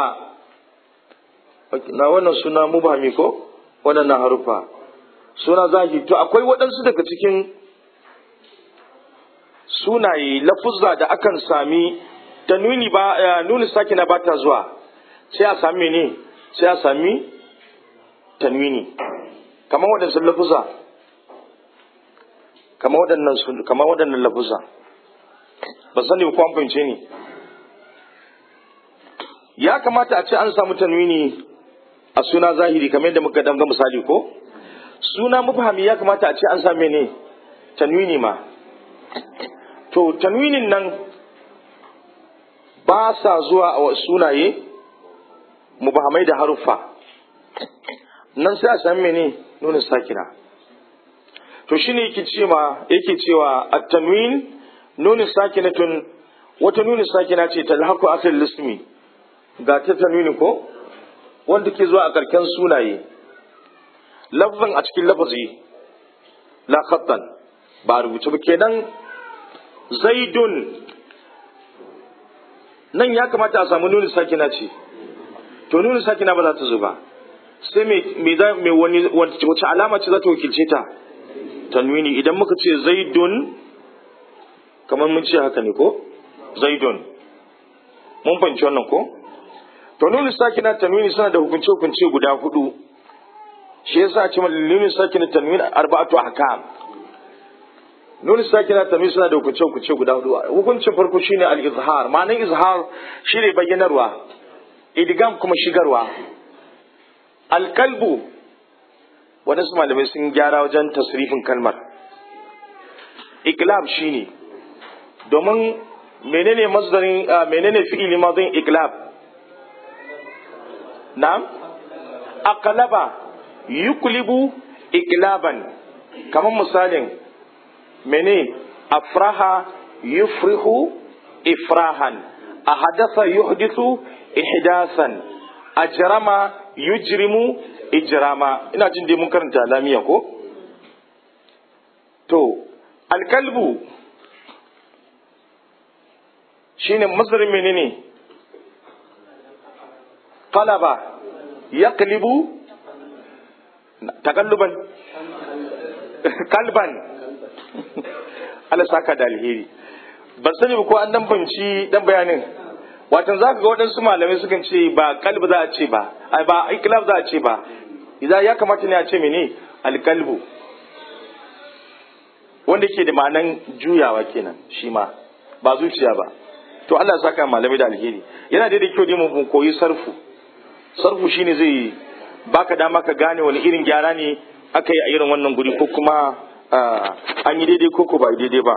na wannan suna mubhami ko waɗannan harufa suna zahiri to akwai waɗansu daga cikin sunaye lafuzza da akan sami ta nuni ba nuni sakina ba ta zuwa sai a sami ne sai a sami tanwini kamar waɗansu lafuzza kamar waɗannan kamar waɗannan lafuzza ba sani ko an fahimce ni ya kamata a ce an samu tanwini a suna zahiri kamar yadda muka damga misali ko suna mufahami ya kamata a ce an same ne tanwini ma to tanwinin nan ba sa zuwa a sunaye mubahamai da haruffa nan sai a sami ne nuna sakina to shine yake cewa yake cewa at-tanwin nuna sakinatun wata nuna sakina ce talhaqu akhir lismi ga ta tanwini ko wanda ke zuwa a karken sunaye lafzan a cikin lafazi la khattan ba rubuce ba kenan zaidun nan ya kamata a samu nuni sakina ce to nuni sakina ba za ta zo ba sai me za me wani wace alama ce za ta wakilce ta tanwini idan muka ce zaidun kamar mun ce haka ne ko zaidun mun fahimci wannan ko to nuni sakina tanwini suna da hukunce hukunce guda hudu shi yasa a ce nuni sakina tanwini arba'atu ahkam nuni sakina tanwini suna da hukunce hukunce guda hudu hukuncin farko shine al-izhar ma'anar izhar shine bayyanarwa idgam kuma shigarwa alkalbu waɗansu malamai sun gyara wajen tasrifin kalmar iklab shine domin menene masdarin menene fi'ili madin iklab na'am aqlaba yuklibu iklaban kamar misalin mene afraha yufrihu ifrahan ahadatha yuhdithu ihdasan ajrama yujrimu ijrama ina jin dai mun karanta lamiya ko to alkalbu shine masdarin menene qalaba yaqlibu takalluban kalban Allah saka da alheri ban sani ba ko an dan banci dan bayanin watan zaka ga waɗansu malamai sukan ce ba kalbu za a ce ba ai ba iklab za a ce ba idan ya kamata ne a ce mene alkalbu wanda ke da ma'anan juyawa kenan shi ma ba zuciya ba to Allah saka malamai da alheri yana da kyau dai mu koyi sarfu sarfu shine zai baka dama ka gane wani irin gyara ne aka yi a irin wannan guri ko kuma an yi daidai ko ko ba daidai ba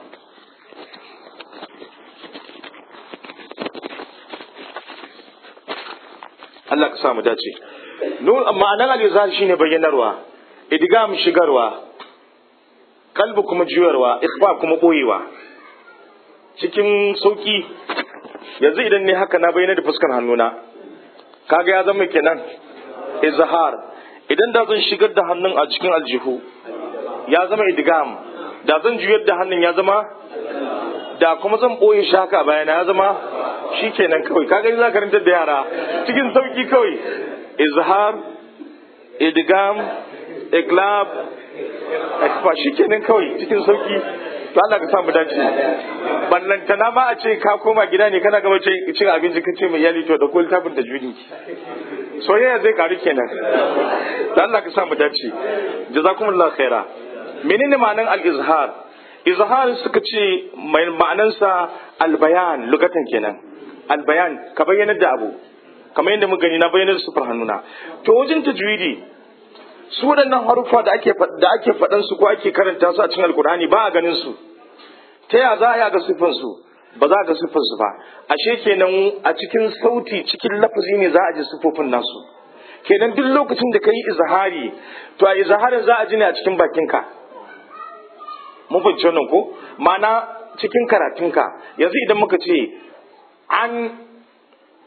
Allah ka samu dace ma'anar al-izhar shine bayyanarwa idgam shigarwa kalbu kuma juyarwa ikhfa kuma boyewa cikin sauki yanzu idan ne haka na bayyana da fuskar hannuna kaga ya zama kenan izhar idan da zan shigar da hannun a cikin aljihu ya zama idgam da zan juyar da hannun ya zama da kuma zan boye shi haka bayana ya zama shikenan kawai kaga za ka karantar da yara cikin sauki kawai izhar idgam iglab akfa shikenan kawai cikin sauki to Allah ka samu dace ballantana ma a ce ka koma gida ne kana gaba cin abinci ka ce mai yali to da ko littafin da juni soyayya zai karu kenan da Allah ka samu dace jazakumullahu khaira menene ma'anan al-izhar izhar suka ce ma'anansa albayan lugatan kenan albayan ka bayyana da abu kamar yadda muka gani na bayyana da sufar hannuna to wajen tajwidi su waɗannan haruffa da ake da ake faɗan su ko ake karanta su a cikin alkur'ani ba a ganin su ta ya za a ga siffan su ba za a ga siffan su ba ashe kenan a cikin sauti cikin lafazi ne za a ji siffofin nasu kenan duk lokacin da ka yi izhari to a izharin za a ji ne a cikin bakinka mun fahimci wannan ko ma'ana cikin karatunka yanzu idan muka ce an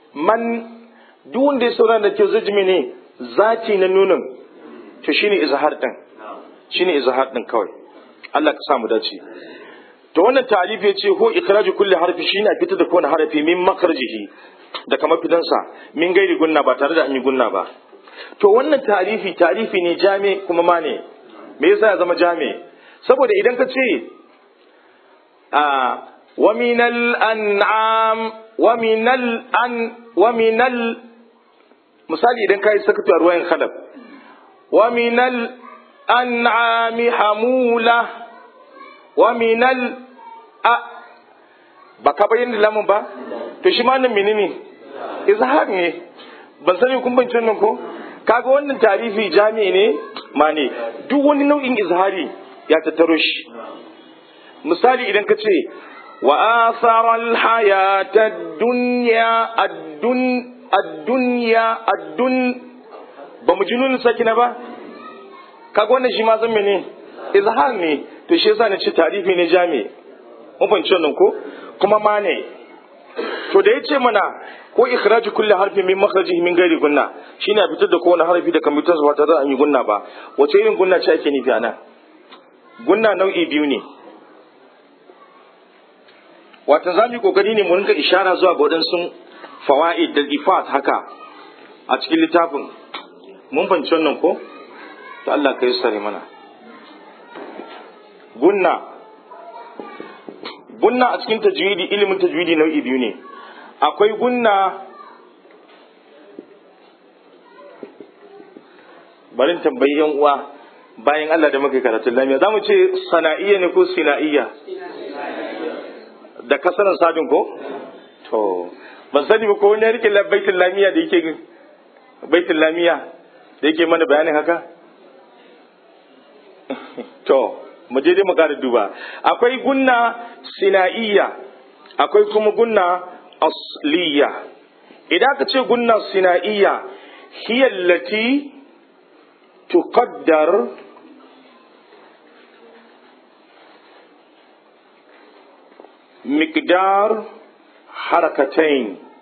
man duk wanda ya saurara da kyau zai ji ne zati na nunin to shine izhar din shine izhar din kawai Allah ka samu dace to wannan ta'alif ya ce ko ikhraju kulli harfi shine a fitar da kowane harafi min makarjihi da kamar fidansa min gairi gunna ba tare da an yi gunna ba to wannan ta'alifi ta'alifi ne jami kuma ma ne me yasa ya zama jami saboda idan ka ce a wa minal an'am wa minal an wa minal misali idan kai sakatu a ruwayan khalaf wa minal an'ami hamula wa minal a ba ka bayyana lamun ba to shi ma nan menene izhar ne ban sani kun ban nan ko kaga wannan tarihi jami'i ne ma ne duk wani nau'in izhari ya tattaro shi misali idan ka ce wa asara alhayata dunya ad-dun ad-dunya ad-dun ba mu ji nunin sakina ba kaga wannan shi ma zan mene izhar ne to shi yasa na ce tarihi ne jami'i mun fahimci wannan ko kuma ma ne to da yace mana ko ikhraju kulli harfin min makhrajihi min ghairi gunna shine a fitar da kowane harfi da kamar ba tare da an yi gunna ba wace irin gunna ce ake nufi anan gunna nau'i biyu ne wata za mu yi kokari ne mu rinka ishara zuwa ga waɗansu fawaid da ifat haka a cikin littafin mun fahimci wannan ko to Allah ka yi sare mana gunna gunna a cikin tajwidi ilimin tajwidi nau'i biyu ne akwai gunna barin tambayi yan uwa bayan Allah da muka karatun lamiya za mu ce sana'iyya ne ko sina'iyya da kasaran sadin ko to ban sani ba ko wani ya rike baitin lamiya da yake baitin lamiya da yake mana bayanin haka to mu je dai mu ƙara duba akwai gunna sina'iyya akwai kuma gunna asliya idan ka ce gunna sina'iyya hiya allati tuqaddar miqdar harakatain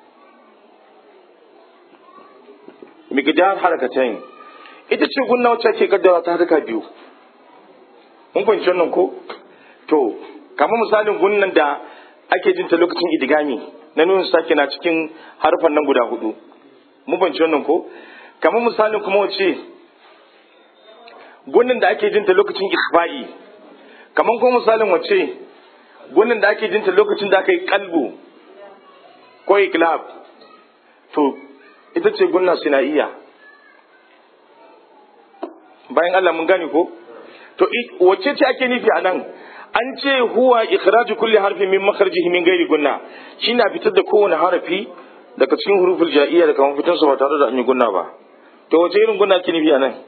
miqdar harakatain ita ce gunna wacce ake kaddara ta harka biyu mun fahimci wannan ko to kamar misalin gunnan da ake jin ta lokacin idigami na nuna sake na cikin harfan nan guda hudu mun fahimci wannan ko kamar misalin kuma wace gunnan da ake jin ta lokacin ikhfa'i kamar kuma misalin wace gunnan da ake jin ta lokacin da aka yi kalbu ko iklab to ita ce gunna sinaiya bayan Allah mun gane ko to wacce ce ake nufi a nan an ce huwa ikhraju kulli harfin min makhrajihi min ghairi gunna shine a fitar da kowane harafi daga cikin huruful ja'iyya da kamar fitar su ba tare da an yi gunna ba to wace irin gunna ake nufi a nan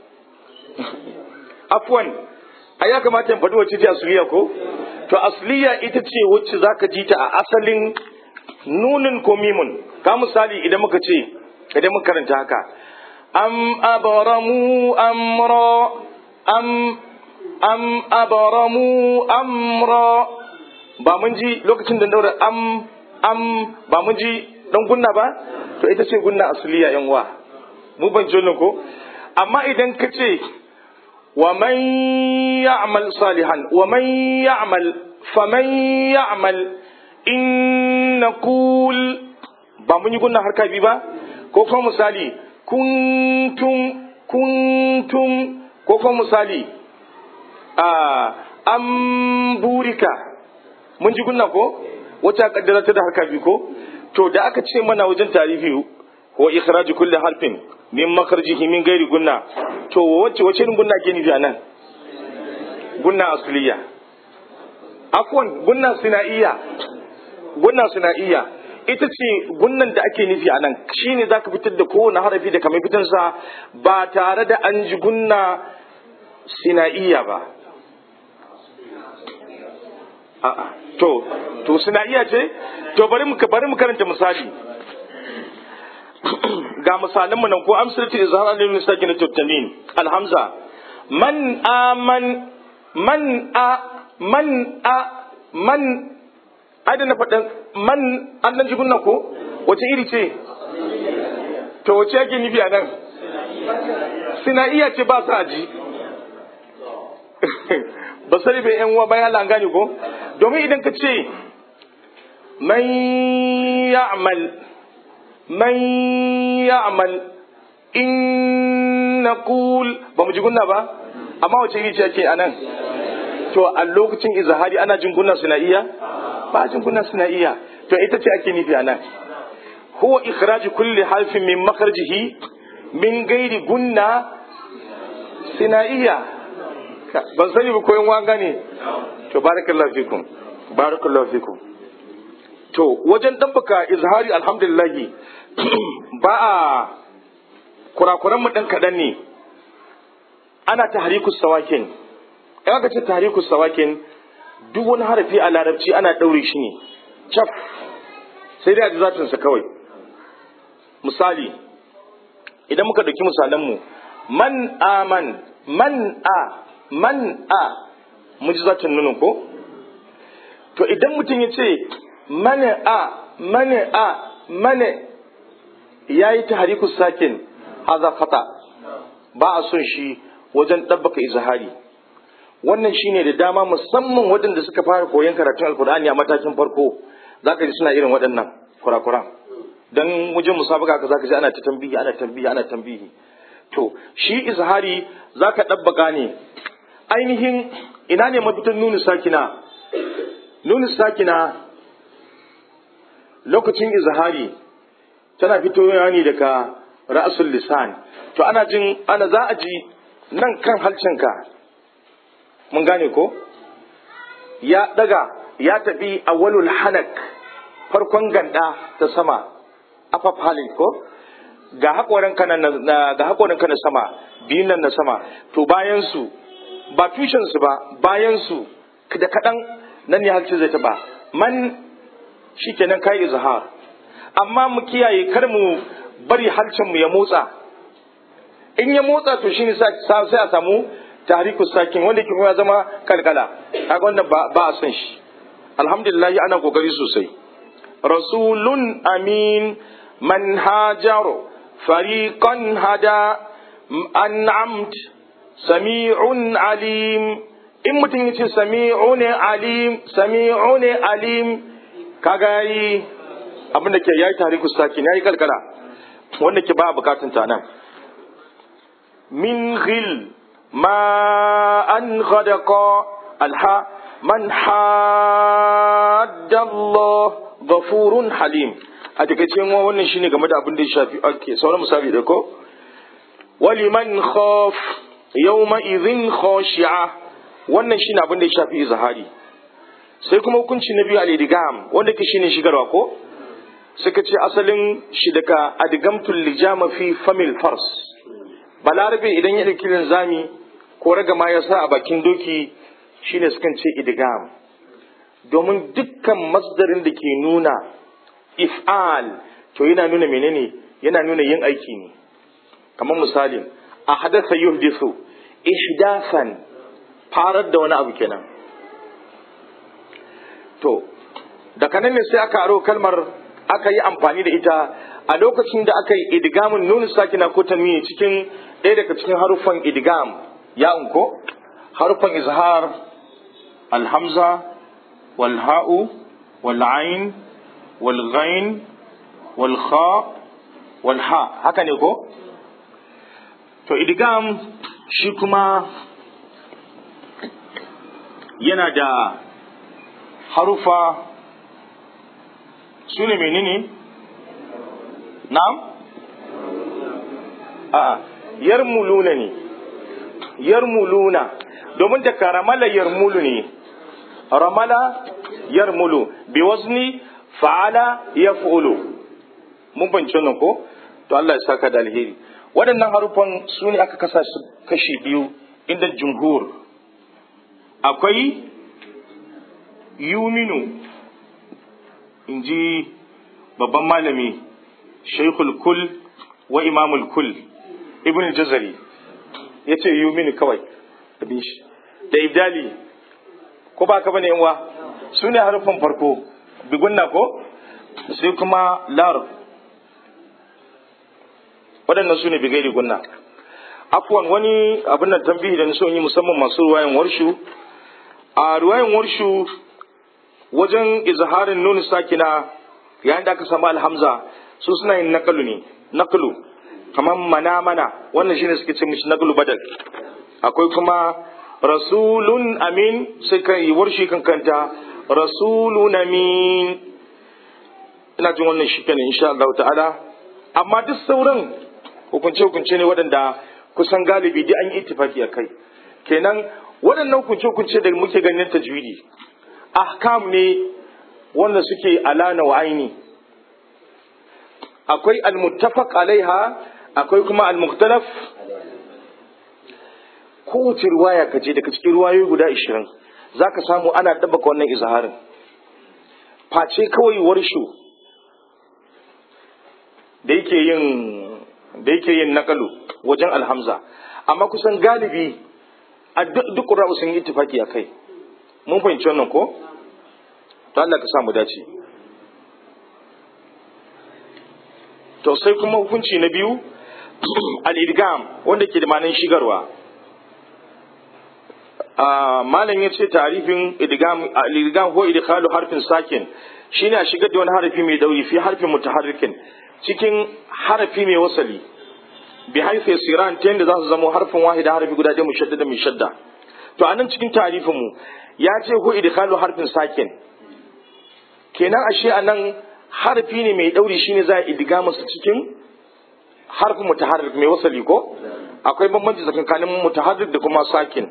afwan a ya kamata in faɗi wacce ce asliya ko to asliya ita ce wacce zaka ji ta a asalin nunin ko mimun ka misali idan muka ce idan muka karanta haka am abaramu amra am am abaramu amra ba mun ji lokacin da daura am am ba mun ji dan gunna ba to ita ce gunna asliya yan uwa mu ban ji ko amma idan ka ce wa man ya'mal salihan wa man ya'mal faman ya'mal in naqul ba mun yi gunna harka bi ba ko kuma misali kuntum kuntum ko kuma misali a an burika mun ji gunna ko wata kaddara ta da harka biyu ko to da aka ce mana wajen tarihi wa ikhraju kulli harfin min makarjihi min gairi gunna to wacce wacce irin gunna ke nufi anan gunna asliya afwan gunna sinaiya gunna sinaiya ita ce gunnan da ake nufi a nan shine za ka fitar da kowane harafi da kamar fitansa ba tare da an ji gunna sina'iya ba a'a to to sina'iya ce to bari mu bari mu karanta misali ga misalan mu nan ko amsalatu izhar alil sakin tattanin alhamza man aman man a man a man ai da na faɗin man an nan jigun nan ko wace iri ce to wace yake nufi a nan suna iya ce ba sa ji ba sai bai yan uwa bayan Allah gane ko domin idan ka ce man ya'mal man ya'mal in naqul ba mu ji gunna ba amma wace iri ce yake anan to a lokacin izahari ana jin gunna suna iya ba jin gunna suna iya to ita ce ake nufi anan huwa ikhraj kulli harfin min makhrajihi min gairi gunna suna iya ban sani ba koyon wanga ne to barakallahu fikum barakallahu fikum to wajen ɗabbaka izhari alhamdulillahi ba a kurakuran mu ɗan kaɗan ne ana tahriku sawakin in aka ce tahriku sawakin duk wani harafi a larabci ana ɗaure shi ne cap sai dai a ji zatinsa kawai misali idan muka ɗauki misalanmu man aman man a man a mu ji zatin nunin ko to idan mutum ya ce mane a mane a mane ya yi taharikus sakin haza fata ba a son shi wajen ɗabbaka izahari wannan shine da dama musamman waɗanda suka fara koyon karatun alkur'ani a matakin farko za ka ji suna irin waɗannan kurakuran don wajen musabaka ka za ka ji ana ta tambihi ana tambihi ana tambihi to shi izahari za ka ɗabbaka ne ainihin ina ne mafitan nuni sakina nuni sakina lokacin izahari tana fitowa ne daga ra'asul lisan to ana jin ana za a ji nan kan halcinka mun gane ko ya daga ya tafi awwalul hanak farkon ganda ta sama afaf halin ko ga hakorin kana na ga hakorin kana sama biyun nan na sama to bayan su ba tushen su ba bayan su da kadan nan ne halcin zai taba man shikenan kai izhar amma mu kiyaye kar mu bari halcin mu ya motsa in ya motsa to shine sai a samu tahriku sakin wanda ke ya zama kalkala kaga wannan ba ba a san shi alhamdulillah ana kokari sosai rasulun amin man hajaru fariqan hada an'amt sami'un alim in mutum yace sami'un alim sami'un alim kaga yi abin da ke yayi tahriku sakin yayi kalkala wanda ke ba bukatun ta nan min ghil ما أن غدق الحاء من حاد الله غفور حليم a takaice wa wannan shine game da abin da ya shafi ake sauran misali da ko waliman khaf yawma idhin khashi'a wannan shine abin da ya shafi izhari sai kuma hukunci na biyu al-idgham wanda ke shine shigarwa ko suka ce asalin shi daga adgamtul lijama fi famil fars balarabe idan ya ɗauki linzami ko ragama ya sa a bakin doki shine sukan ce idgam domin dukkan masdarin da ke nuna if'al to yana nuna menene yana nuna yin aiki ne kamar misalin a hadasa yuhdisu ihdasan farar da wani abu kenan to daga nan ne sai aka aro kalmar aka yi amfani da ita a lokacin da aka yi idgamin nuna sakina ko tanwini cikin ɗaya daga cikin haruffan idgam ya unko haruffan izhar alhamza wal ha'u wal ain wal ghain wal kha wal ha haka ne ko to idgam shi kuma yana da harufa su ne menene na'am a'a yarmuluna ne yarmuluna domin da ramala yarmulu ne ramala yarmulu bi wazni fa'ala yaf'ulu mun bance nan ko to Allah ya saka da alheri waɗannan harufan su ne aka kasa su kashi biyu inda jumhur akwai yuminu in ji babban malami shaikhul kul wa imamul kul ibn jazari ya ce yuminu kawai abin shi da ibdali ko ba ka bane yanwa su ne harufan farko bigunna ko sai kuma lar waɗannan su ne bigairi gunna afwan wani abin da tambihi da na so yi musamman masu ruwayan warshu a ruwayan warshu wajen izharin nuni sakina yayin da aka samu alhamza su suna yin nakalu ne nakalu kamar mana mana wannan shine suke ce mishi nakalu badal akwai kuma rasulun amin sai kan yi warshi kan kanta rasulun amin ina jin wannan shi kenan insha Allah ta'ala amma duk sauran hukunce hukunce ne waɗanda kusan galibi duk an yi ittifaki a kai kenan waɗannan hukunce hukunce da muke ganin tajwidi ahkam ne wanda suke alana wa aini akwai almuttafaq alaiha akwai kuma almukhtalaf kowace riwaya ka je daga cikin riwayoyi guda ishirin za ka samu ana ɗabbaka wannan izaharin face kawai warshu da yake yin da yake yin nakalu wajen alhamza amma kusan galibi a duk ƙura'u sun yi tufaki a kai mun fahimci wannan ko to Allah ka samu dace to sai kuma hukunci na biyu al-idgam wanda ke da ma'anin shigarwa malam ya ce tarifin idgam ko idkhalu harfin sakin shine a shigar da wani harafi mai dauri fi harfin mutaharrikin cikin harafi mai wasali bi haifu yasiran ta yadda za su zama harfin wahida harafi guda ɗaya mushaddada mai shadda to a nan cikin tarifin mu ya ce ko idkhalu harfin sakin kenan ashe a nan harafi ne mai dauri shine za a idgama su cikin harfin mutaharrik mai wasali ko akwai bambanci tsakanin mutaharrik da kuma sakin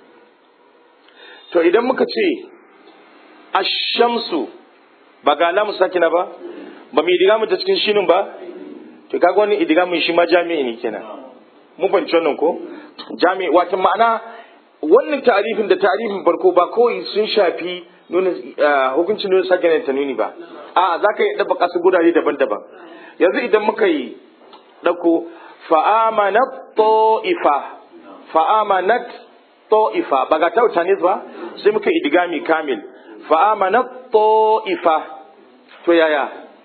to idan muka ce ashamsu ba ga alamu sakina ba ba mu idiga ta cikin shinin ba to kaga wani idiga mun shi ma jami'i ne kenan mun fahimci wannan ko jami'i wato ma'ana wannan tarifin da tarifin farko ba kawai sun shafi nuna hukuncin nuna sakina ta nuni ba a za ka yi ɗaba ƙasa gurare daban-daban yanzu idan muka yi ɗauko fa'amanat ta'ifa fa'amanat ta'ifa ba ga tauta ne ba sai muka idigami kamil fa amana ta'ifa to yaya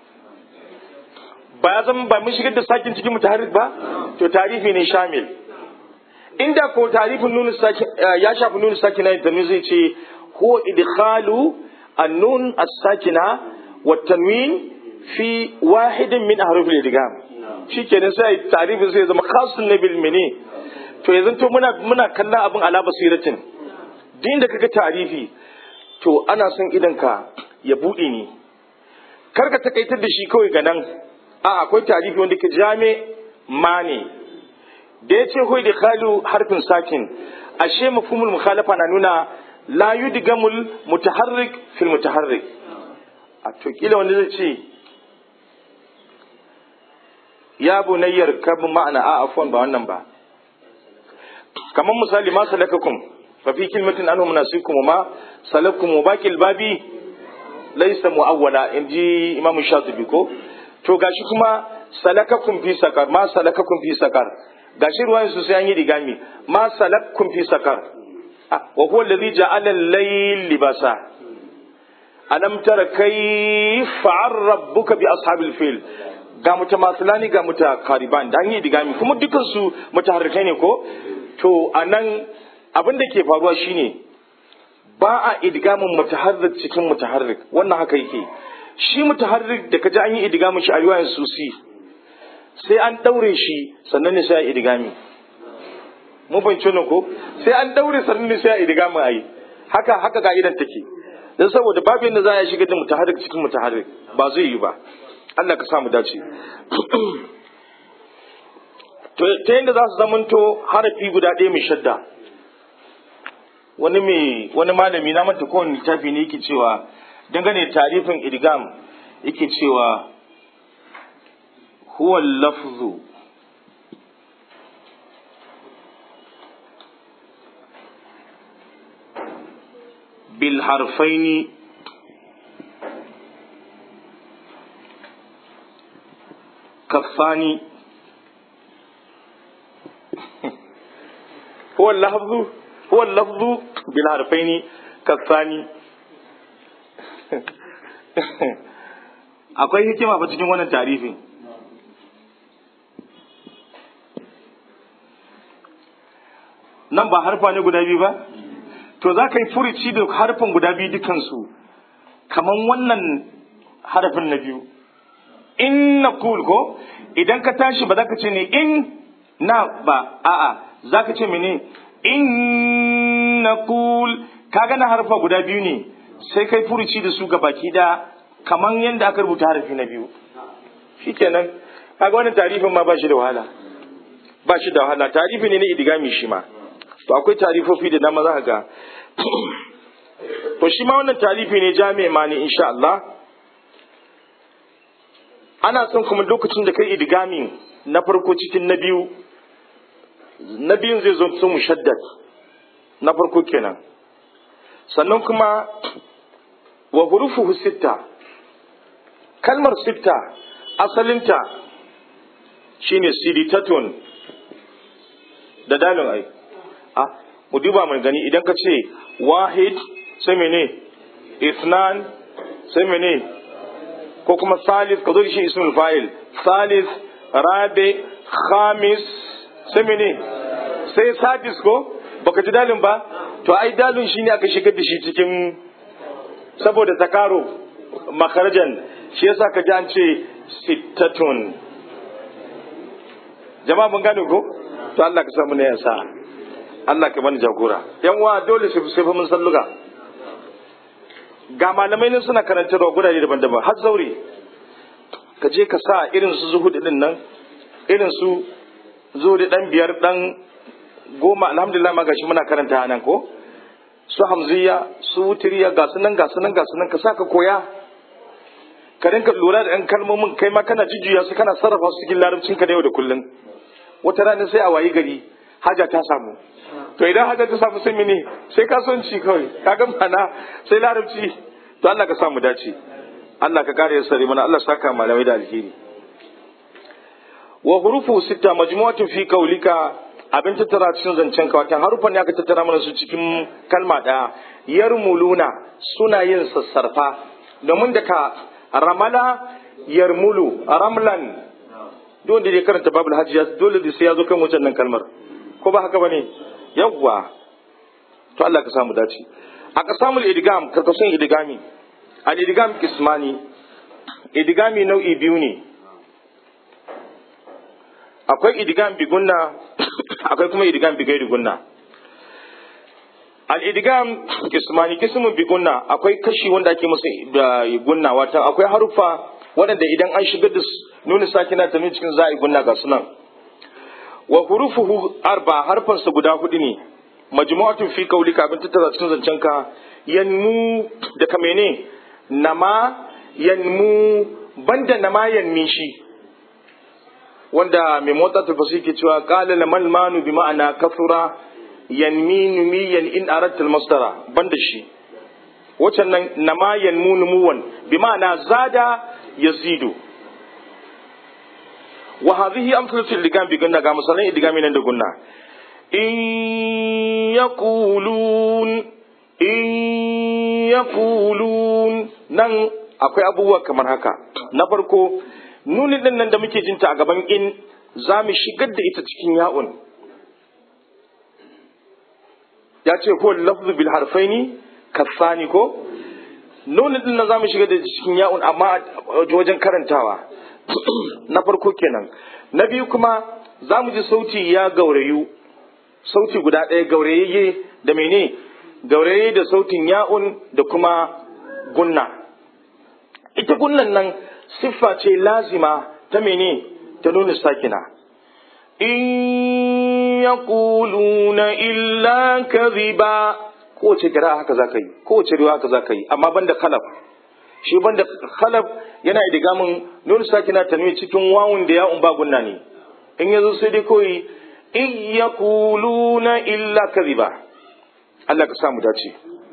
ba ya zama ba mun shigar da sakin cikin mutaharrik ba to tarifi ne shamil inda ko tarifin nun sakin ya shafi nun sakina da nun zai ce huwa idkhalu an-nun as-sakina wa tanwin fi wahidin min ahruf al-idgham shikenan sai tarifin sai zama khasun nabil mini to yanzu to muna muna kallon abin ala basiratin din da kaga tarifi to ana son idan ka ya bude ni kar ka takaitar da shi kawai ga nan a akwai tarifi wanda ke jame mane da ya ce hoi da khalu harfin sakin ashe mafhumul mukhalafa na nuna la yudgamul mutaharrik fil mutaharrik a to kila wanda zai ce ya bunayyar kabin ma'ana a afwan ba wannan ba kamar misali ma salakakum fa fi kilmatin anhum nasikum ma salakum baqil babi laysa muawwala inji imam shatibi ko to gashi kuma salakakum fi sakar ma salakakum fi sakar gashi ruwayan su sai an yi digami ma salakakum fi sakar wa huwa alladhi ja'ala al-layl libasa alam tara kayfa rabbuka bi ashabil fil ga mutamasilani ga mutakariban da an yi digami kuma dukan su mutaharrikai ne ko to a nan abin da ke faruwa shine ba a idgamin mutaharrik cikin mutaharrik wannan haka yake shi mutaharrik da kaji an yi idgamin shi a riwayan susi sai an daure shi sannan ne sai a idgami mun fahimci wannan ko sai an daure sannan ne sai a idgami ayi haka haka ka'idan take dan saboda babu yadda za a shiga da mutaharrik cikin mutaharrik ba zai yi ba Allah ka samu dace to ta yadda za su zamanto harafi guda ɗaya mai shadda wani mai wani malami na manta kowane littafi ne yake cewa dangane tarifin idgam yake cewa huwa lafzu bil harfaini kafani هو اللفظ هو اللفظ بالحرفين كالثاني akwai hikima ba cikin wannan tarifin nan ba harfa ne guda biyu ba to za ka yi furici da harfin guda biyu dukansu kamar wannan harafin na biyu in na kul ko idan ka tashi ba za ka ce ne in na ba a'a za ka ce mene in na kul ka gana harfa guda biyu ne sai kai furici da su baki da kamar yadda aka rubuta harafi na biyu shikenan kaga wannan tarifin ma ba shi da wahala ba shi da wahala tarifi ne na idigami shi ma to akwai tarifofi da dama za ka ga to shi ma wannan tarifi ne jami'a ma ne insha Allah ana son kuma lokacin da kai idigami na farko cikin na biyu na biyun zai zo su mushaddad na farko kenan sannan kuma wa hurufuhu sitta kalmar sitta asalinta shine siditatun da dalin ai a mu duba mai gani idan ka ce wahid sai mene isnan sai mene ko kuma salis ka zo da shi ismul fa'il salis rabe khamis sai mene sai sadis ko baka ji dalin ba to ai dalin shine aka shigar da shi cikin saboda takaro makarajan shi yasa ka ji an ce sittatun jama'a mun gane ko to Allah ka samu ne yasa Allah ka bani jagora yan uwa dole su sai fa mun salluga ga malamai ne suna karantarwa gurare daban-daban har zaure ka je ka sa irin su zuhudi din nan irin su zuhudi dan biyar dan goma alhamdulillah ma gashi muna karanta nan ko su hamziya su wutiriya ga su nan ga su nan ga su nan ka sa ka koya ka rinka lura da ɗan kalmomin kai ma kana jujjuya su kana sarrafa su cikin larabcin ka da yau da kullum wata rana sai a wayi gari haja ta samu to idan haja ta samu sai mene sai kasuwanci kawai kaga mana sai larabci to Allah ka samu dace Allah ka kare sare mana Allah saka malamai da alheri wa hurufu sita majmu'atun fi qaulika abin tattara cikin zancen ka wata harufan ne aka tattara mana su cikin kalma ɗaya yarmuluna suna yin sassarfa domin da ka ramala yarmulu ramlan dole da ya karanta babul hajji dole da sai ya zo kan wancan nan kalmar ko ba haka bane yawwa to Allah ka samu dace a kasamul idgam karkashin idgami al idgam kismani idgami nau'i biyu ne akwai idgam bi gunna akwai kuma idgam bi gairi gunna al idgam kismani kismun bi gunna akwai kashi wanda ake masa gunna wata akwai harufa waɗanda idan an shigar da nuna sakina ta cikin za'i gunna ga sunan wa hurufuhu arba harfansa guda hudu ne majmu'atun fi qaulika abin tattara cikin zancen ka yanmu da kamene nama yanmu banda nama yanmi shi wanda mai motsa tafasi ke cewa qala lamal manu bi ma'ana kafura yanmi numiyan in aratta masdara banda shi wacan nan nama yanmu numuwan bi ma'ana zada yazidu wa hadhihi amsalatu ligam bi gunna ga misalan idigami nan da gunna in yaqulun in yaqulun nan akwai abubuwa kamar haka na farko nuni din nan da muke jinta a gaban in za mu shigar da ita cikin ya'un ya ce ko lafzu bil harfaini kasani ko nuni din nan za mu shigar da cikin ya'un amma wajen karantawa na farko kenan na biyu kuma za mu ji sauti ya gaurayu sauti guda ɗaya gaurayayye da mene gauraye da sautin ya'un da kuma gunna ita gunnan nan siffa ce lazima ta mene ta nuna sakina in yaquluna illa kadhiba kowace kira haka za ka yi kowace riwa haka za ka yi amma banda khalaf shi banda khalaf yana idigamin nuna sakina ta nuna cikin wawun da ya'un ba gunna ne in yazo sai dai koyi in yaquluna illa kadhiba Allah ka samu dace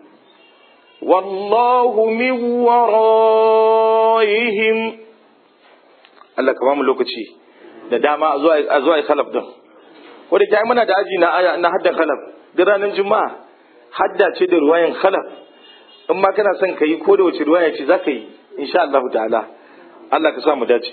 wallahu min waraihim Allah ka ba mu lokaci da dama a zuwa a zuwa khalaf din ko da kai muna da aji na aya na haddan khalaf da ranar juma'a hadda ce da ruwayan khalaf in ma kana son ka yi ko da wace ruwaya ce za ka yi insha Allah ta'ala Allah ka sa mu dace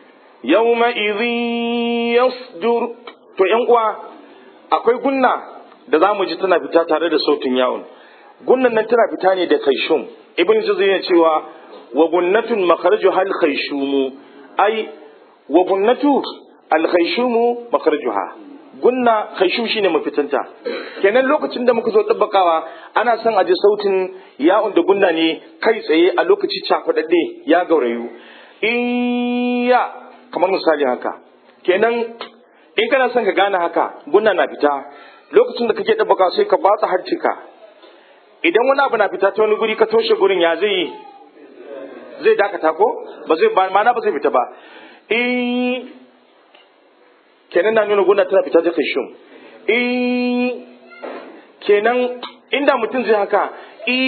yawma idhin yasdur to yan uwa akwai gunna da za mu ji tana fita tare da sautin yawon gunnan nan tana fita ne da kaishum ibn juzay yana cewa wa gunnatun makharaju hal khaishumu ai wa gunnatu al khaishumu makharajuha gunna khaishum shine mafitanta kenan lokacin da muka zo tabbakawa ana son a ji sautin ya'un da gunna ne kai tsaye a lokaci cakwadadde ya gaurayu iya kamar misali haka kenan in kana son ka gane haka gunna na fita lokacin da kake tabbaka sai ka batsa harcika idan wani abu na fita ta wani guri ka toshe gurin ya zai yi zai dakata ko ba zai ba mana ba zai fita ba in kenan na nuna gunda tana fita ta kashum in kenan inda mutum zai haka i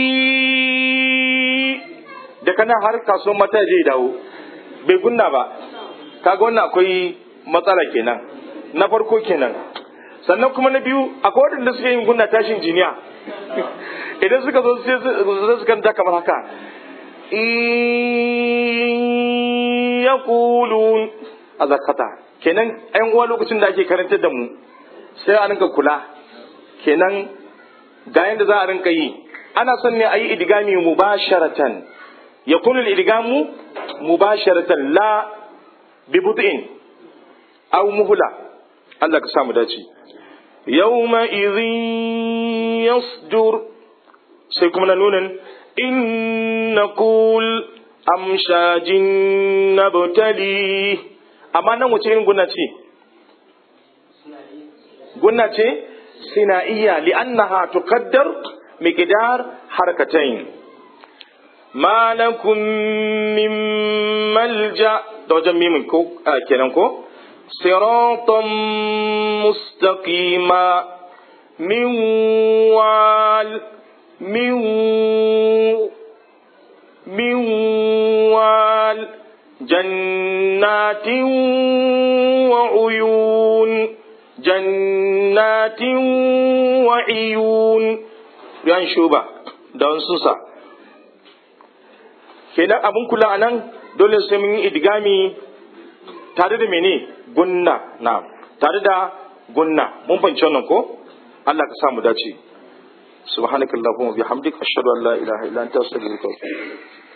da kana har kasuwan mata zai dawo bai gunna ba kaga wannan akwai matsala kenan na farko kenan sannan kuma na biyu akwai waɗanda suke yin gunna tashin jiniya idan suka zo sai su kanta kamar haka ya kulun a zakata kenan yan uwa lokacin da ake karantar da mu sai a rinka kula kenan ga yadda za a rinka yi ana son ne a yi idigami mubasharatan ya kunul idigamu mubasharatan la bibutin aw muhla Allah ka samu dace yawma idhin yasdur sai kuma na nunin in naqul amshajin nabtali amma nan wace irin gunna ce gunna ce sinaiya li'annaha tuqaddar miqdar harkatayn ma lakum min malja da wajen mimin ko kenan ko siratan mustaqima min wal min min wal jannatin wa uyun jannatin wa uyun yan shuba don susa kenan abin kula a nan dole sai mun yi idgami tare da mene gunna na tare da gunna mun fahimci wannan ko Allah ka sa mu dace subhanakallahumma bihamdika ashhadu an la ilaha illa anta astaghfiruka wa atubu